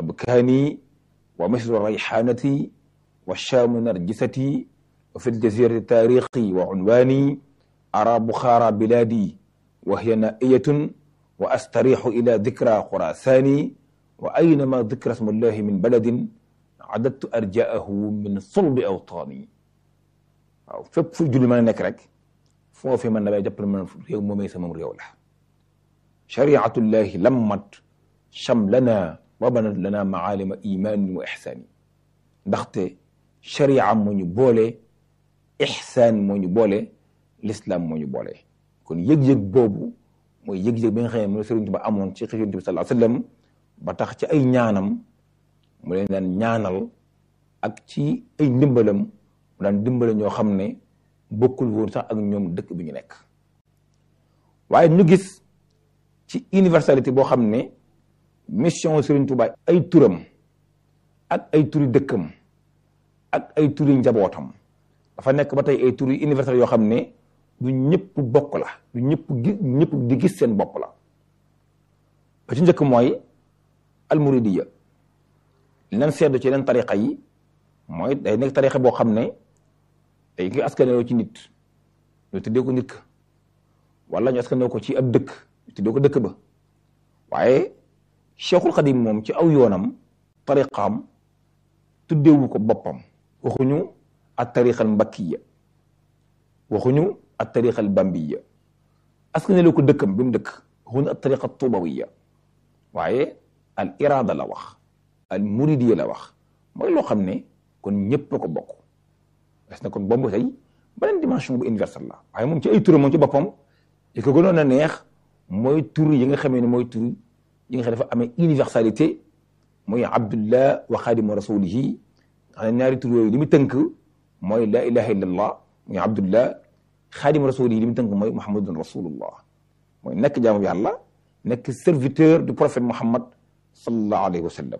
abkaani wa misru rayxaanati wa shaamu narjisati wa fi ljazirati taarixi wa unwaani ara buxaara bilaadi wa hiya naiyatun wa astarixu ila dikra xurasaani wa aynama dikra smullahi min baladin adadtu arjaahu min sulbi awtaani waaw fépp fu julli mën a nekk rek foofu man damay jàppale man réew moomee sama réew la shariatullahi lammat shamlana wa banat lana maalima imaanin wa ixsaani ndaxte sharia moo ñu boole ixsaan moo ñu boole l'islam moo ñu boole kon yëg-yëg boobu mooy yëg-yëg bi nga xam ne moom la Sëriñ Tuubaa amoon ci Yonent bi sallallahu alayhi wa sallam ba tax ci ay ñaanam mu leen daan ñaanal ak ci ay ndimbalam mu daan dimbale ñoo xam ne bokkul woon sax ak ñoom dëkk bi ñu nekk waaye ñu gis ci universalité boo xam ne mission Serigne Touba ay turam ak ay turi dëkkam ak ay turi njabootam dafa nekk ba tey ay turi universel yoo xam ne du ñëpp bokk la du ñëpp gi ñëpp di gis seen bopp la ba ci njëkk mooy almuridiya li leen seetlu ci yeneen tariqa yi mooy day nekk tariqa boo xam ne day ngi askanoo ci nit ñu tuddee ko nit ka wala ñu askanoo ko ci ab dëkk ñu tuddee ko dëkk ba waaye cheikhul xadim moom ci aw yoonam tariqaam tuddeewu ko boppam waxuñu at tariqa al mbakkiya waxuñu at tariqa al bambiya askanoo ko dëkkam bi mu dëkk waxuñu at tariqa tubawiya waaye al irada la wax al muridiya la wax mooy loo xam ne kon ñëpp a ko bokk des na kon boobu tey beneen dimension bu universelle la waaye moom ci ay turam moom ci boppam li ko gënoon a neex mooy tur yi nga xamee ne mooy tur yi nga xam dafa amee universalité mooy abdullah wa xaadimu rasulihi xam ne ñaari tur yooyu li mu tënk mooy la ilaha illallah muy abdullah xaadimu rasulihi li mu tënk mooy muhammadun rasulullah mooy nekk jaamu yàlla nekk serviteur du prophète muhammad sallallahu alayhi wa sallam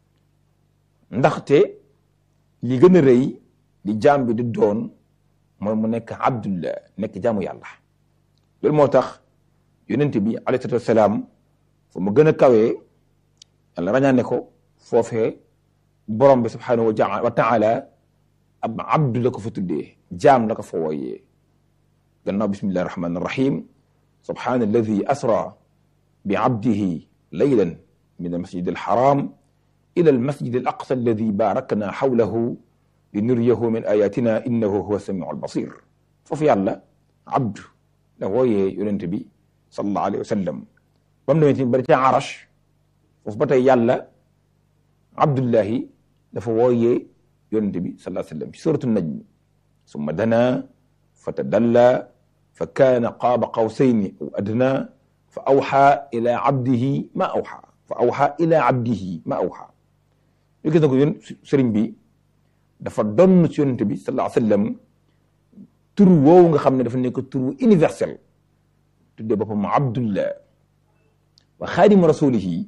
ndaxte li gën a rëy li jaam bi di doon mooy mu nekk abdullah nekk jaamu yàlla loolu moo tax yonent bi alayhi salaatu wasalaam fu mu gën a kawee yàlla rañaane ko foofee borom bi subhanahu wa taala ab abdu la ko fa tuddee jaam la ko fa wooyee gannaaw bismillahi rahmani rahim subhana alladi asra bi abdihi laylan min almasjid alharam ila almasjid alaqsa alladi barakna xawlahu li nuriyahu min ayatina innahu huwa samiu albasir foofu yàlla abdu la wooyee yonent bi sallallahu alayhi wa sallam ba mu demee tamit bari ca arash foofu ba tey yàlla abdullahi dafa wooyee yonent bi sallallahu alayhi wa sallam ci suratu najm summa dana fa tadalla fa kaana qaaba qawsayni aw adna fa awxa ila abdihi ma awxa fa awxa ila abdihi ma awxa ñu gis na ko yoon sëriñ bi dafa donn ci yonent bi sallallahu alayhi wa sallam tur woowu nga xam ne dafa nekk tur universel tuddee boppam abdullah wa xaadimu rasulihi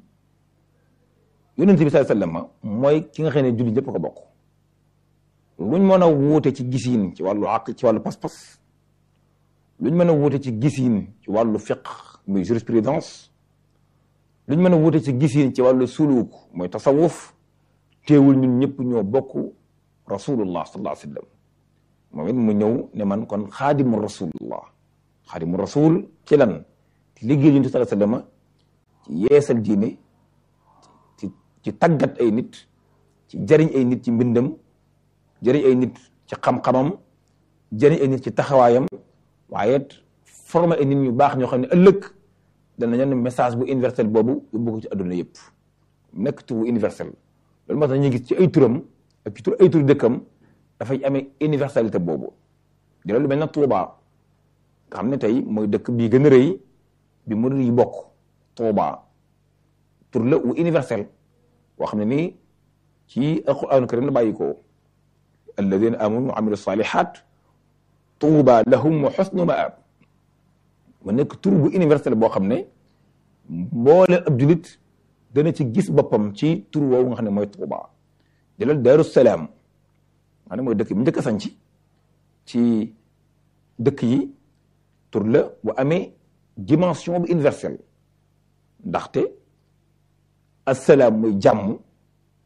yonent bi sallallahu alayhi wa sallam mooy ki nga xam ne julli ñëpp ko bokk luñ mën a wuute ci gisiin ci wàllu àq ci wàllu pas-pas luñ mën a wuute ci gisiin ci wàllu fiq muy jurisprudence luñ mën a wuute ci gisiin ci wàllu suluk mooy tasawuf teewul ñun ñëpp ñoo bokk rasulullah sallallahu alayhi wa sallam moom it mu ñëw ne man kon xaadimu rasulullah xaadimu rasul ci lan ci liggéey yonent sallallahu alayhi wa sallam ci yeesal diine ci ci tàggat ay nit ci jariñ ay nit ci mbindam jëriñ ay nit ci xam-xamam jëriñ ay nit ci taxawaayam waaye former ay nit ñu baax ñoo xam ne ëllëg dana ñon message bu universel boobu yóbbu ko ci adduna yëpp nekk tur bu universel loolu moo tax ñu gis ci ay turam ak ci tur ay tur dëkkam dafay amee universalité boobu di lu mel na Tuuba nga xam ne tey mooy dëkk bii gën a rëy bi mu yi bokk Tuuba tur la wu universel boo xam ne nii ci alquranu karim la bàyyi ko alladina amanu wa amilu salihat tuuba lahum wa xusnu maab mu nekk tur bu universel boo xam ne mboole ab julit dana ci gis boppam ci tur woowu nga xam ne mooy tuuba jëlal daaru salaam nga xam ne mooy dëkk bi njëkk a sanc ci dëkk yi tur la bu amee dimension bu universelle ndaxte assalaam mooy jàmm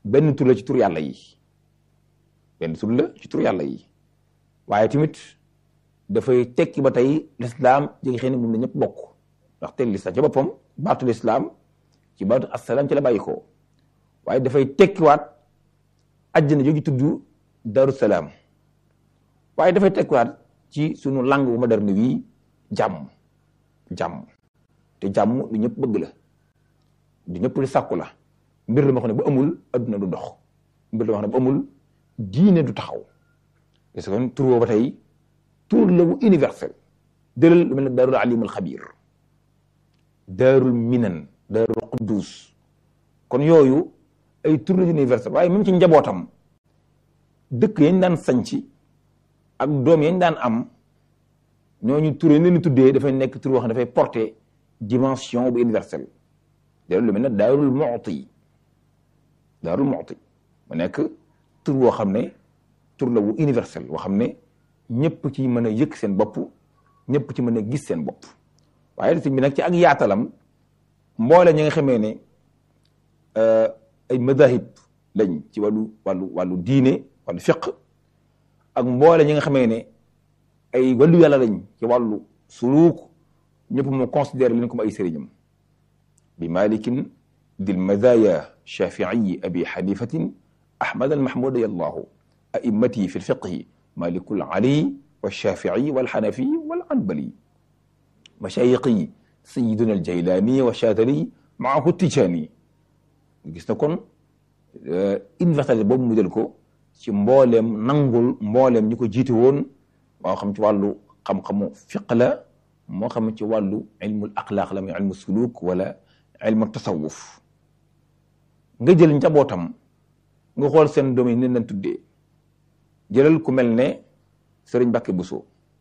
benn tur la ci tur yàlla yi benn tur la ci tur yàlla yi waaye tamit dafay tekki ba tey lislaam ji nga xam ne moom la ñëpp bokk ndax te lislaam ci boppam baatu lislaam ci baatu assalaam ci la bàyyi ko waaye dafay tekkiwaat àjjana jooju tudd daru salaam waaye dafay tekkiwaat ci sunu langue bu moderne wi jàmm jàmm te jàmm lu ñëpp bëgg la du ñëpp li sàkku la mbir la ma xam ne bu amul adduna du dox mbir la ma xam ne bu amul diine du taxaw parce que kon tur boobu ba tey tur la bu universel jëlal lu mel ne daarul alim al xabir daarul minan daarul quddus kon yooyu ay tur la universel waaye même ci njabootam dëkk yañ daan sañci ak doom yañ daan am ñooñu tur yi leen tuddee dafay nekk tur boo xam ne dafay porter dimension bu universelle jëlal lu mel ne daarul mu'ti daarul mu'ti mu nekk tur boo xam ne tur la bu universel boo xam ne ñëpp ci mën a yëg seen bopp ñëpp ci mën a gis seen bopp waaye sëñ bi nag ci ak yaatalam mboole ñi nga xamee ne ay madahib lañ ci wàllu wàllu wàllu diine wàllu fiq ak mboole ñi nga xamee ne ay wàllu yàlla lañ ci wàllu suluuk ñëpp mu considéré leen comme ay sëriñam bi malikin dil madaya shafiiyi abi xanifatin ahmad al mahmud yallahu a'immati fi lfiqhi malikul ali walshafii walxanafi walanbali mashayiqi sayiduna aljaylani wa chatali maahu tijaani gis na kon universalité boobu mu jël ko ci mbooleem nangul mbooleem ñi ko jiite woon moo xam ci wàllu xam-xamu fiq la moo xam ci wàllu ilmul axlaaq la muy ilmu suluk wala ilmu tasawuf nga jël njabootam nga xool seen doom yi ni leen tuddee jëlal ku mel ne sëriñ Mbàkke Buso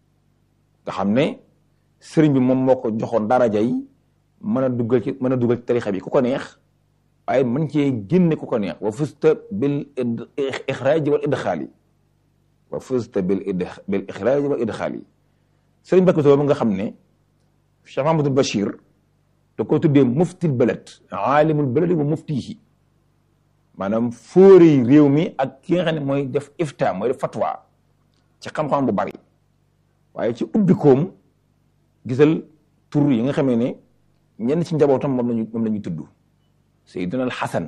nga xam ne sëriñ bi moom moo ko joxoon daraja yi mën a duggal ci mën a duggal ci tarixa bi ku ko neex waaye mën cee génne ku ko neex wa fusta bil ixraaji wal idxaali wa fusta bil bil ixraaji wal idxaali sëriñ Mbàkke Buso boobu nga xam ne Cheikh Mahamadul Bachir da ko tuddee muftil balad aalimul baladi wa muftihi maanaam fóori réew mi ak ki nga xam ne mooy def ifta mooy def fatwa ci xam-xam bu bari waaye ci ubbikoom gisal tur yi nga xamee ne ñenn ci njabootam moom lañu moom la ñu tudd Seydina al Xasan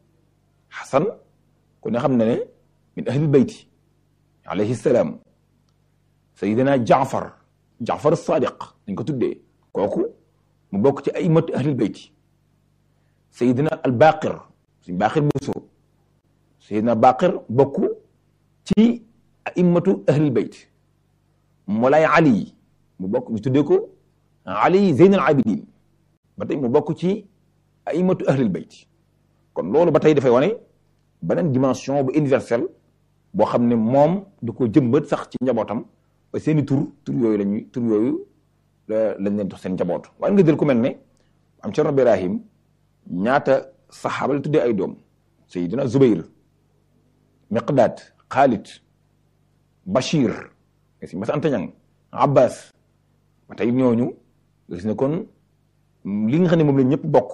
Xasan ku ne xam ne ne min ahlil bayti alayhi salaam Seydina Jaafar Jaafar Sadiq dañ ko tuddee kooku mu bokk ci ay matu ahlil bayti Seydina al Baqir suñ Baqir Buso Seydina Baqir bokk ci a'immatu ahlil bayt Moolay Ali mu bokk ñu tuddee ko Ali Zeyn al Abidin ba tey mu bokk ci a'immatu ahlil bayt kon loolu ba tey dafay wane beneen dimension bu universelle boo xam ne moom du ko jëmbat sax ci njabootam ba seeni tur tur yooyu lañuy tur yooyu lañ leen dox seen njaboot waaye nga jël ku mel ne am Cerno Ibrahim ñaata saxaaba la tuddee ay doom Seydina Zubayr Miqdaad Xaalid Bachir si mas antañang Abbas ba tey ñooñu gis ne kon li nga xam ne moom la ñëpp bokk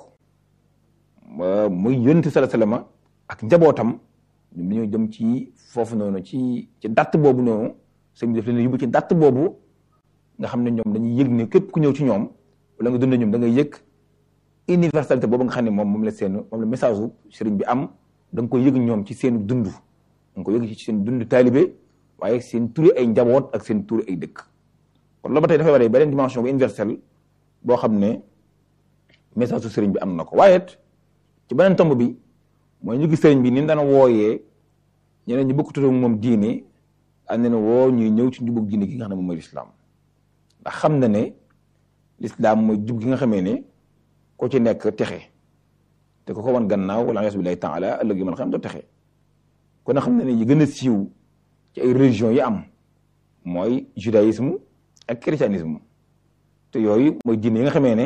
muy yonent sala salama ak njabootam ñoom dañoo jëm ci foofu noonu ci ci datt boobu noonu sëñ bi daf leen yóbbu ci datt boobu nga xam ne ñoom dañuy yëg ne képp ku ñëw ci ñoom wala nga dund ñoom da ngay yëg universalité boobu nga xam ne moom moom la seen moom la message u sëriñ bi am da nga koy yëg ñoom ci seen dund da nga koy yëg ci seen dund taalibe waaye seen turi ay njaboot ak seen turi ay dëkk kon loolu ba tey dafay waree beneen dimension bu universelle boo xam ne message su sëriñ bi am na ko waaye ci beneen tomb bi mooy ñu gis sëriñ bi ni mu daan wooyee ñeneen ñu bëgg tudd moom diine am na ne woo ñuy ñëw ci njubug diine gi nga xam ne moom mooy lislaam ndax xam na ne lislaam mooy jub gi nga xamee ne ko ci nekk texe te ko ko wan gannaaw wala yaasu billahi taala ëllëg yi man xam doo texe kon na xam ne ne yi gën a siiw ci ay religion yi am mooy judaïsme ak christianisme te yooyu mooy diine yi nga xamee ne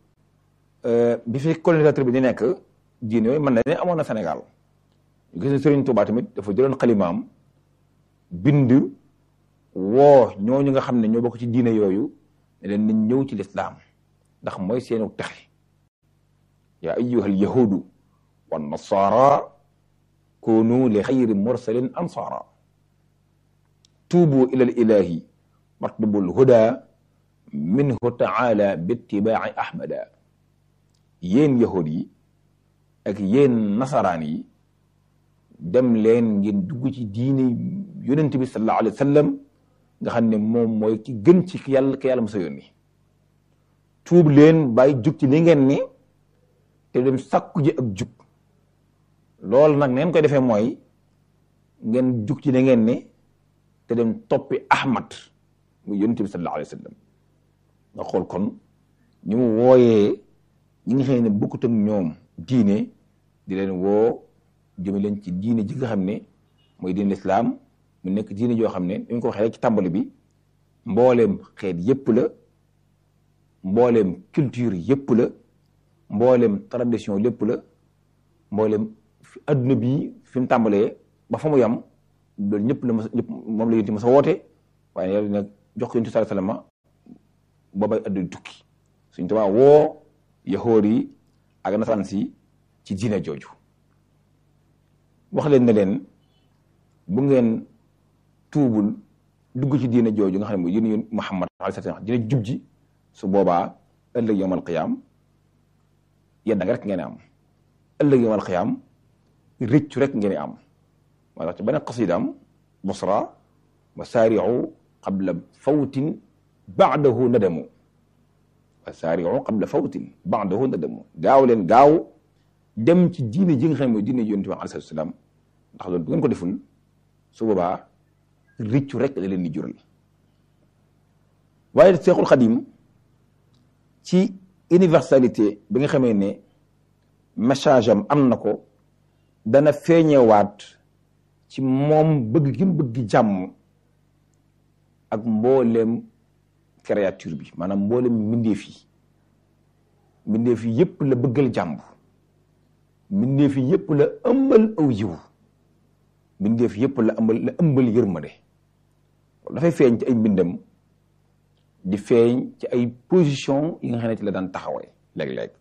bi fi colonisateur bi di nekk diine yooyu mën na ne amoon na Sénégal ñu gis ne Serigne Touba tamit dafa jëloon xalimaam bind woo ñooñu nga xam ne ñoo bokk ci diine yooyu ne leen nañ ñëw ci lislaam ndax mooy seenu texe yaa ayyuha alyahudu wannasaara kunu li xayri mursalin ansaara tuubu ila l ilahi watlubul huda minhu taala bittibaai ahmada yéen yahud yi ak yéen nasaraan yi dem leen ngeen dugg ci diine yonent bi sallallahu alayhi wa sallam nga xam ne moom mooy ki gën ci yàlla ki yàlla mos a yónni tuub leen bàyyi jug ci li ngeen ni te dem sàkku ji ak jug loolu nag neen koy defee mooy ngeen jug ci li ngeen ni te dem toppi Ahmad muy yonent bi sallallahu alayhi wa sallam nga xool kon ñu mu wooyee ñi nga xam ne bokkut ak ñoom diine di leen woo jëme leen ci diine ji nga xam ne mooy diine lislaam mu nekk diine joo xam ne dañ ko waxee rek ci tàmbali bi mbooleem xeet yépp la mbooleem culture yépp la mbooleem tradition lépp la mbooleem adduna bi fi mu tàmbalee ba fa mu yam loolu ñëpp la ma ñëpp moom la yonti ma sa woote waaye yàlla nag jox ko yonti sallallahu alayhi wasallam boobay adduna tukki suñ tubaa woo yahoor yi ak nasaraan si ci diine jooju wax leen ne leen bu ngeen tuubul dugg ci diine jooju nga xam ne mooy yéen yéen Muhammad alayhi salaam dina jub ji su boobaa ëllëg yawmal qiyaam yéen da nga rek ngeen am ëllëg yawmal qiyaam rëccu rek ngeen am moo tax ci beneen qasidaam busra wa saari'u qabla fawtin ba'dahu nadamu wa saari'u qabla fawtin ba'dahu nadamu gaaw leen gaaw dem ci diine ji nga xam ne mooy diine yonent bi alayhi salaam ndax loolu bu ngeen ko deful su boobaa rëccu rek la leen di jural waaye Seexul Xadim ci universalité bi nga xamee ne message am am na ko dana feeñewaat ci moom bëgg gi mu bëgg jàmm ak mbooleem créature bi maanaam mbooleem mbindeef yi mbindeef yi yépp la bëggal jàmm mbindeef yi yépp la ëmbal aw yiw mbindeef yépp la ëmbal la ëmbal yërmande dafay feeñ ci ay mbindam di feeñ ci ay position yi nga xam ne ci la daan taxawee léeg-léeg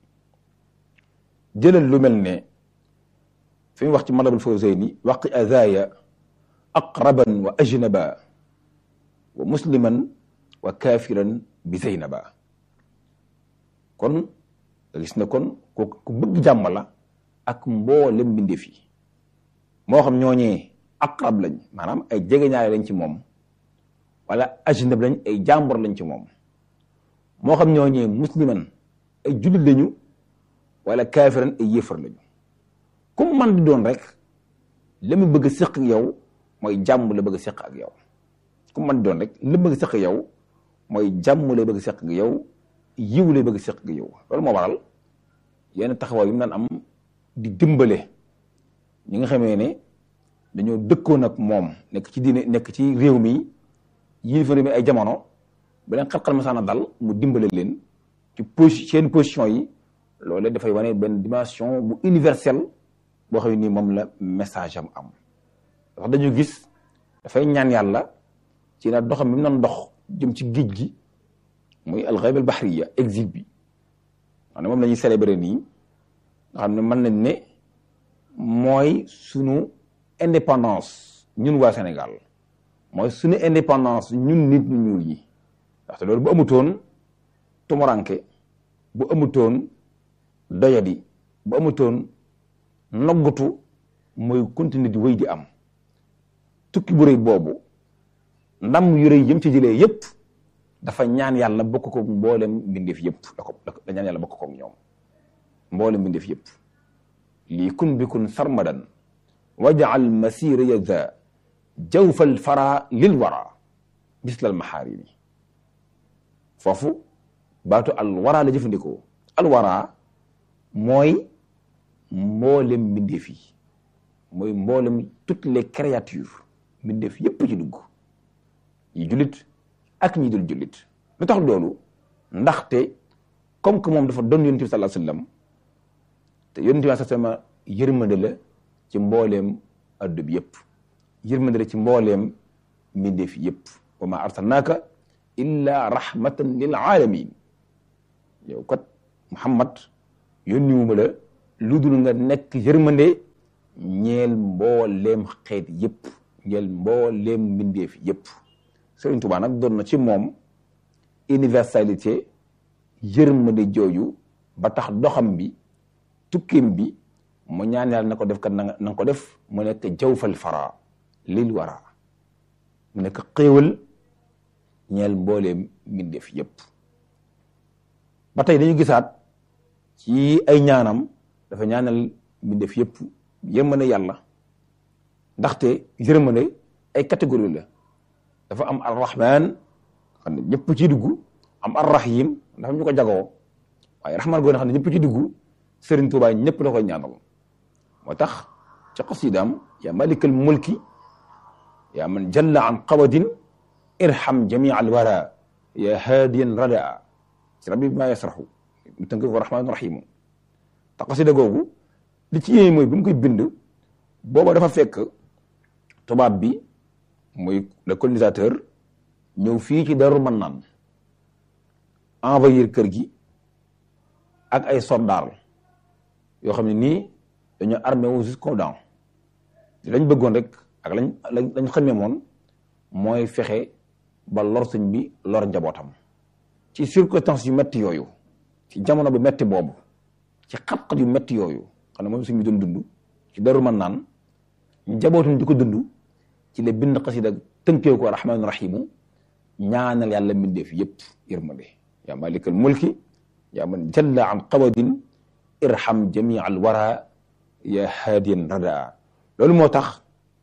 jëlal lu mel ne fi mu wax ci Matlabul Fawzayni waqi azaya aqraban wa ajnaba wa musliman wa kafiran bi zaynaba kon gis na kon ku ku bëgg jàmm la ak mboolem mbindeef yi moo xam ñooñee aqrab lañ maanaam ay jegeñaale lañ ci moom wala ajnab lañ ay jàmbur lañ ci moom moo xam ñooñee musliman ay jullit lañu wala kaafiran ay yéefar lañu comme man di doon rek la mu bëgg a séq ak yow mooy jàmm la bëgg a séq ak yow comme man di doon rek la bëgg a séq ak yow mooy jàmm la bëgg a séq ak yow yiw la bëgg a séq ak yow loolu moo waral yenn taxawaay yu mu daan am di dimbale ñi nga xamee ne dañoo dëkkoon ak moom nekk ci diine nekk ci réew mi yii fa réew mi ay jamono bu leen xat-xat masaana dal mu dimbale leen ci posi seen position yi loolu dafay wane benn dimension bu universelle boo xam ne nii moom la message am am wax dañu gis dafay ñaan yàlla ci na doxam bi mu doon dox jëm ci géej gi muy alxayb al bahriya exil bi xam ne moom la ñuy célébrer nii nga xam ne mën nañ ne mooy sunu indépendance ñun waa Sénégal mooy sunu indépendance ñun nit ñu ñuul ñi ndaxte loolu bu amutoon tumuranke bu amutoon doyadi bu amutoon noggatu mooy continuer di wéy di am tukki bu rëy boobu ndam yu rëy yëm ci jëlee yépp dafa ñaan yàlla bokk ko mboolem mbindeef yépp da ko da ñaan yàlla bokk ko ñoom mboolem mbindeef yépp lii kun bi kun sarmadan wajaal masira yaza jawfal fara lil wara bislal maxaarimi foofu baatu al wara la jëfandikoo al wara mooy mboolem mbindeef yi mooy mboolem toutes les créatures mbindeef yépp ci dugg yi jullit ak ñi dul jullit lu tax loolu ndaxte comme que moom dafa doon yonent bi sallallahu alayhi wasallam te yonent bi sallallahu alayhi wasallam yërmande la ci mbooleem addu bi yépp yërmande la ci mbooleem mbindeef yépp wa ma arsalnaaka illa rahmatan lil alamin yow kat Muhammad yónniwuma la lu dul nga nekk yërmande ñeel mbooleem xeet yëpp ñeel mbooleem mbindeef yëpp Sëriñ Tuubaa nag doon na ci moom universalité yërmande jooju ba tax doxam bi tukkim bi mu ñaan yàlla na ko def kat na nga ko def mu nekk jawfal fara lil wara mu nekk xéewal ñeel mbooleem mbindeef yëpp ba tey dañu gisaat ci ay ñaanam dafa ñaanal mbindeef yëpp yërmande yàlla ndaxte yërmande ay catégorie la dafa am arrahman xam ne ñëpp ci dugg am arrahim dafa ñu ko jagoo waaye rahman goo xam ne ñëpp ci dugg Sëriñ Tuubaa ñëpp la koy ñaanal moo tax ci xasidaam yaa malikal mulki yaa man jalla an qawadin irham jamia al wara ya haadiyan radaa ci rabbi bi maa yasraxu mu tënk ko rahmaanu rahimu te xasida googu li ci yéeme mooy bi mu koy bind booba dafa fekk tubaab bi muy le colonisateur ñëw fii ci Daaru Mannaan envahir kër gi ak ay soldats yoo xam ne nii dañoo armé wu jusqu'aux dents lañ bëggoon rek ak lañ lañ xamee moon mooy fexe ba lor sëñ bi lor njabootam ci circonstances yu metti yooyu ci jamono bu metti boobu ci xat-xat yu metti yooyu xam ne moom sëñ bi doon dund ci Daaru Mannaan njabootum di ko dund ci la bind xasida tënkee ko rahmaanu rahimu ñaanal yàlla mbindeef yëpp yërmande yaa malikal mulki yaa man jalla an qawadin irham jamia al wara ya haadiyan radaa loolu moo tax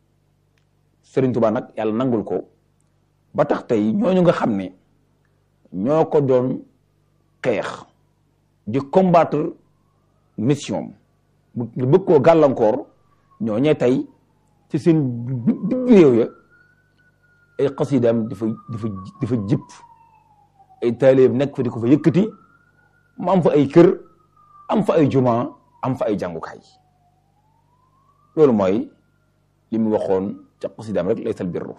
Sëriñ Tuubaa nag yàlla nangul ko ba tax tey ñooñu nga xam ne ñoo ko doon xeex di combattre mission bu bëgg koo gàllankoor ñoo ñee tey ci seen digg réew ya ay xasidaam dafa dafa dafa jip ay taalibeem nekk fa di ko fa yëkkati mu am fa ay kër am fa ay juma am fa ay jàngukaay loolu mooy li mu waxoon ca xasidaam rek laysal birru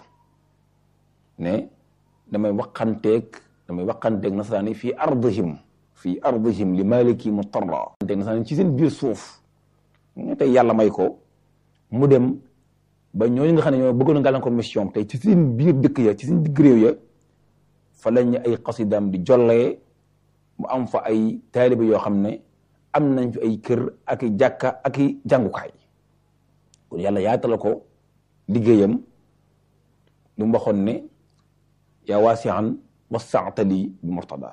ne damay waxanteeg damay waxanteeg nasaraani fii ardihim fii ardihim li maliki mutarra waxanteeg nasaraani ci seen biir suuf nga tey yàlla may ko mu dem ba ñooñu nga xam ne ñoo bëggoon a gàllankoor mission tey ci seen biir dëkk ya ci seen digg réew ya fa lañ ay xasidaam di jollee mu am fa ay taaliba yoo xam ne am nañ fi ay kër ak i jàkka ak i jàngukaay kon yàlla yaatala ko liggéeyam lu mu waxoon ne yaa waasian wasaatali bi murtada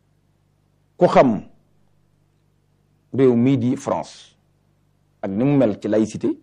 ku xam réew mii di France ak ni mu mel ci laïcité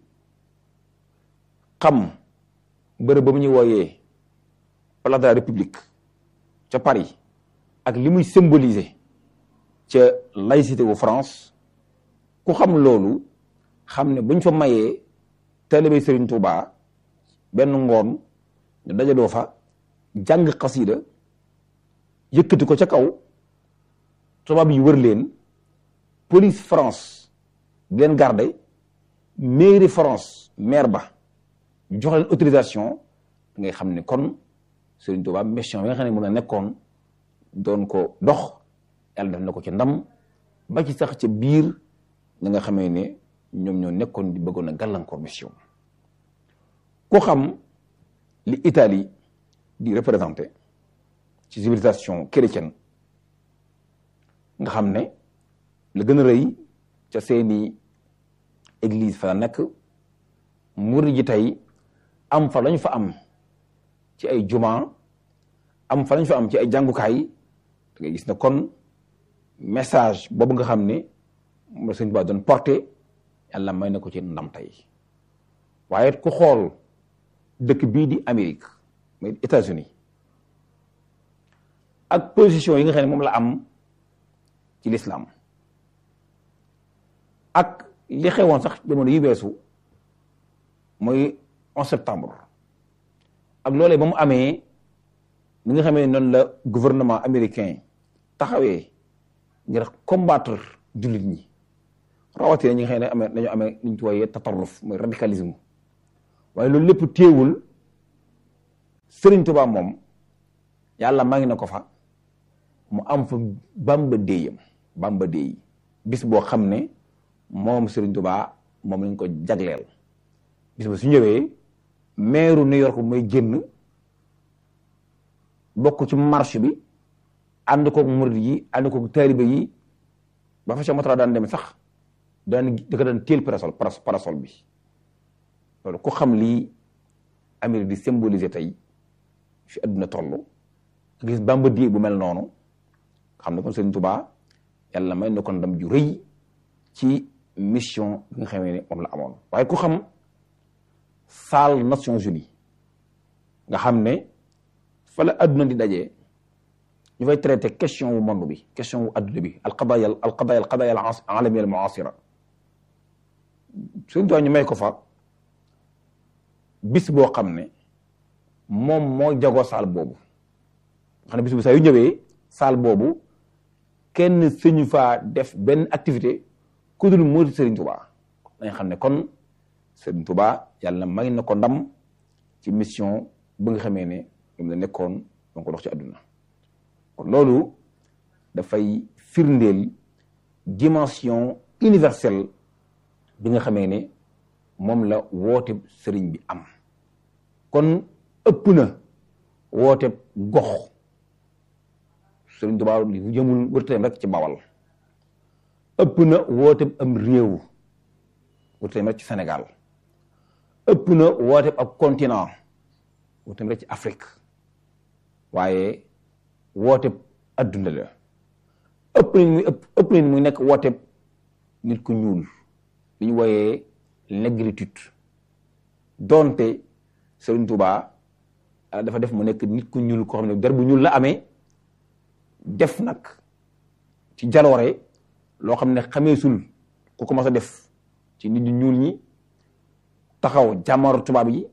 xam bërëb ba mu ñuy wooyee place de la République ca Paris ak li muy symboliser ca laïcité wu France ku xam loolu xam ne buñ fa mayee taalibe Sëriñ Tuubaa benn ngoon ñu dajaloo fa jàng xasida yëkkati ko ca kaw tubaab yi wër leen police France di leen garder mairie France maire ba jox leen autorisation da ngay xam ne kon Sëriñ Tuubaa mission bi nga xam ne moom la nekkoon doon ko dox yàlla def na ko ci ndam ba ci sax ca biir ñi nga xamee ne ñoom ñoo nekkoon di bëggoon a gàllankoor mission ku xam li Italie di représenté ci civilisation chrétienne nga xam ne la gën a rëy ca seeni église fa la nekk murid ji tey am fa lañ fa am ci ay juma am fa lañ fa am ci ay jàngukaay da ngay gis ne kon message boobu nga xam ne moom la sëñ Tuubaa doon porté yàlla may na ko ci ndam tey waaye ku xool dëkk bii di Amérique muy États-Unis ak position yi nga xam ne moom la am ci l'islam ak li xewoon sax jamono yi weesu mooy 11 septembre ak loolee ba mu amee ni nga xamee noonu la gouvernement américain taxawee ngir combattre jullit ñi rawatina ñi nga xam ne amee dañoo amee li ñu tuwaaye tatarruf mooy radicalisme waaye loolu lépp téewul Sëriñ Tuubaa moom yàlla maa ngi na ko fa mu am fa bamba déeyam bamba déey bis boo xam ne moom Sëriñ Tuubaa moom lañ ko jagleel bis ba su ñëwee maire New York mooy génn bokk ci marche bi ànd koog murid yi ànd koog taalibe yi ba fa Cheikh Moutara daan dem sax daan da ko daan téel parasol parasol bi loolu ku xam lii Amérique di symboliser tey fi adduna toll gis Bamba di bu mel noonu xam ne kon Sëriñ Tuubaa yàlla may na ko ndam ju rëy ci mission bi nga xamee ne moom la amoon waaye ku xam salle Nations Unies nga xam ne fa la adduna di dajee ñu fay traité question wu monde bi question wu adduna bi alqadaya alqadaya alqadaya alalamiya almuasira Sëriñ Tuubaa ñu may ko fa bis boo xam ne moom moo jagoo saal boobu nga xam ne bis bu saa yu ñëwee saal boobu kenn sëñu faa def benn activité ku dul moo di Serigne Touba dañ xam ne kon Serigne Touba yàlla may na ko ndam ci mission bu nga xamee ne moom la nekkoon donc ko dox ci àdduna kon loolu dafay firndeel dimension universelle bi nga xamee ne moom la woote sëriñ bi am kon ëpp na woote gox sëriñ Tuubaa li jëmul wërteem rek ci bawal ëpp na woote am réew wërteem rek ci Sénégal ëpp na woote ab continent wërteem rek ci Afrique waaye woote adduna la ëpp nañ muy ëpp ëpp nañ muy nekk woote nit ku ñuul li ñu wooyee négritude doonte Sëriñ Tuubaa dafa def mu nekk nit ku ñuul koo xam ne der bu ñuul la amee def nag ci jaloore loo xam ne xameesul ku ko mas a def ci nit ñu ñuul ñi taxaw jàmmaaru tubaab yi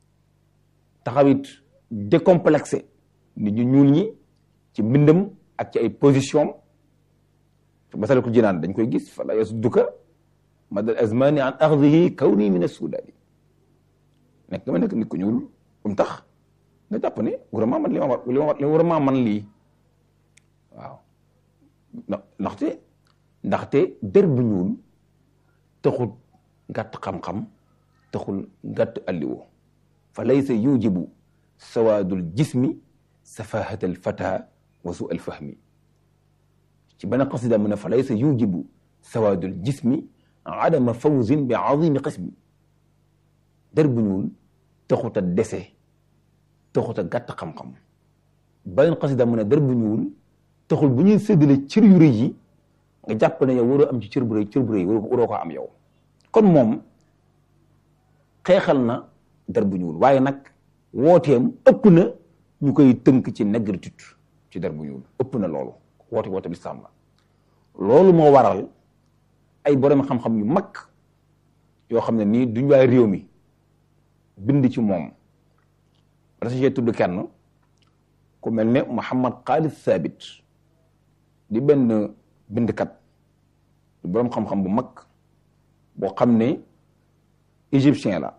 taxaw it décomplexé nit ñu ñuul ñi ci mbindam ak ci ay position Masaalikul Jinaan dañ koy gis fala yasudduka madal azmani an axdihi kawni min assudaani nekk nga ma nekk nit ku ñuul bu mu tax nga jàpp ne vraiment man li ma war li ma war vraiment man lii waaw ndaxte ndaxte der bu ñuul taxul gàtt xam-xam taxul gàtt alliwo fa laysa yujibu sawaadul jismi safahat al fata wa su al fahmi ci benn qasida mu ne fa laysa yujibu sawaadul jismi adama fawzin bi azimi qismi der bu ñuul taxut a dese taxut a gàtt xam-xam beneen xasida mu ne der bu ñuul taxul bu ñuy séddale cër yu rëy yi nga jàpp ne yow waroo am ci cër bu rëy cër bu rëy waroo ko am yow kon moom xeexal na der bu ñuul waaye nag wooteem ëpp na ñu koy tënk ci négritude ci der bu ñuul ëpp na loolu woote woote lislaam la loolu moo waral ay borom xam-xam yu mag yoo xam ne nii duñ waay réew mi bind ci moom rasige tudd kenn ku mel ne Muhammad Khalid Sabit di benn bindkat di boroom xam-xam bu mag boo xam ne égyptien la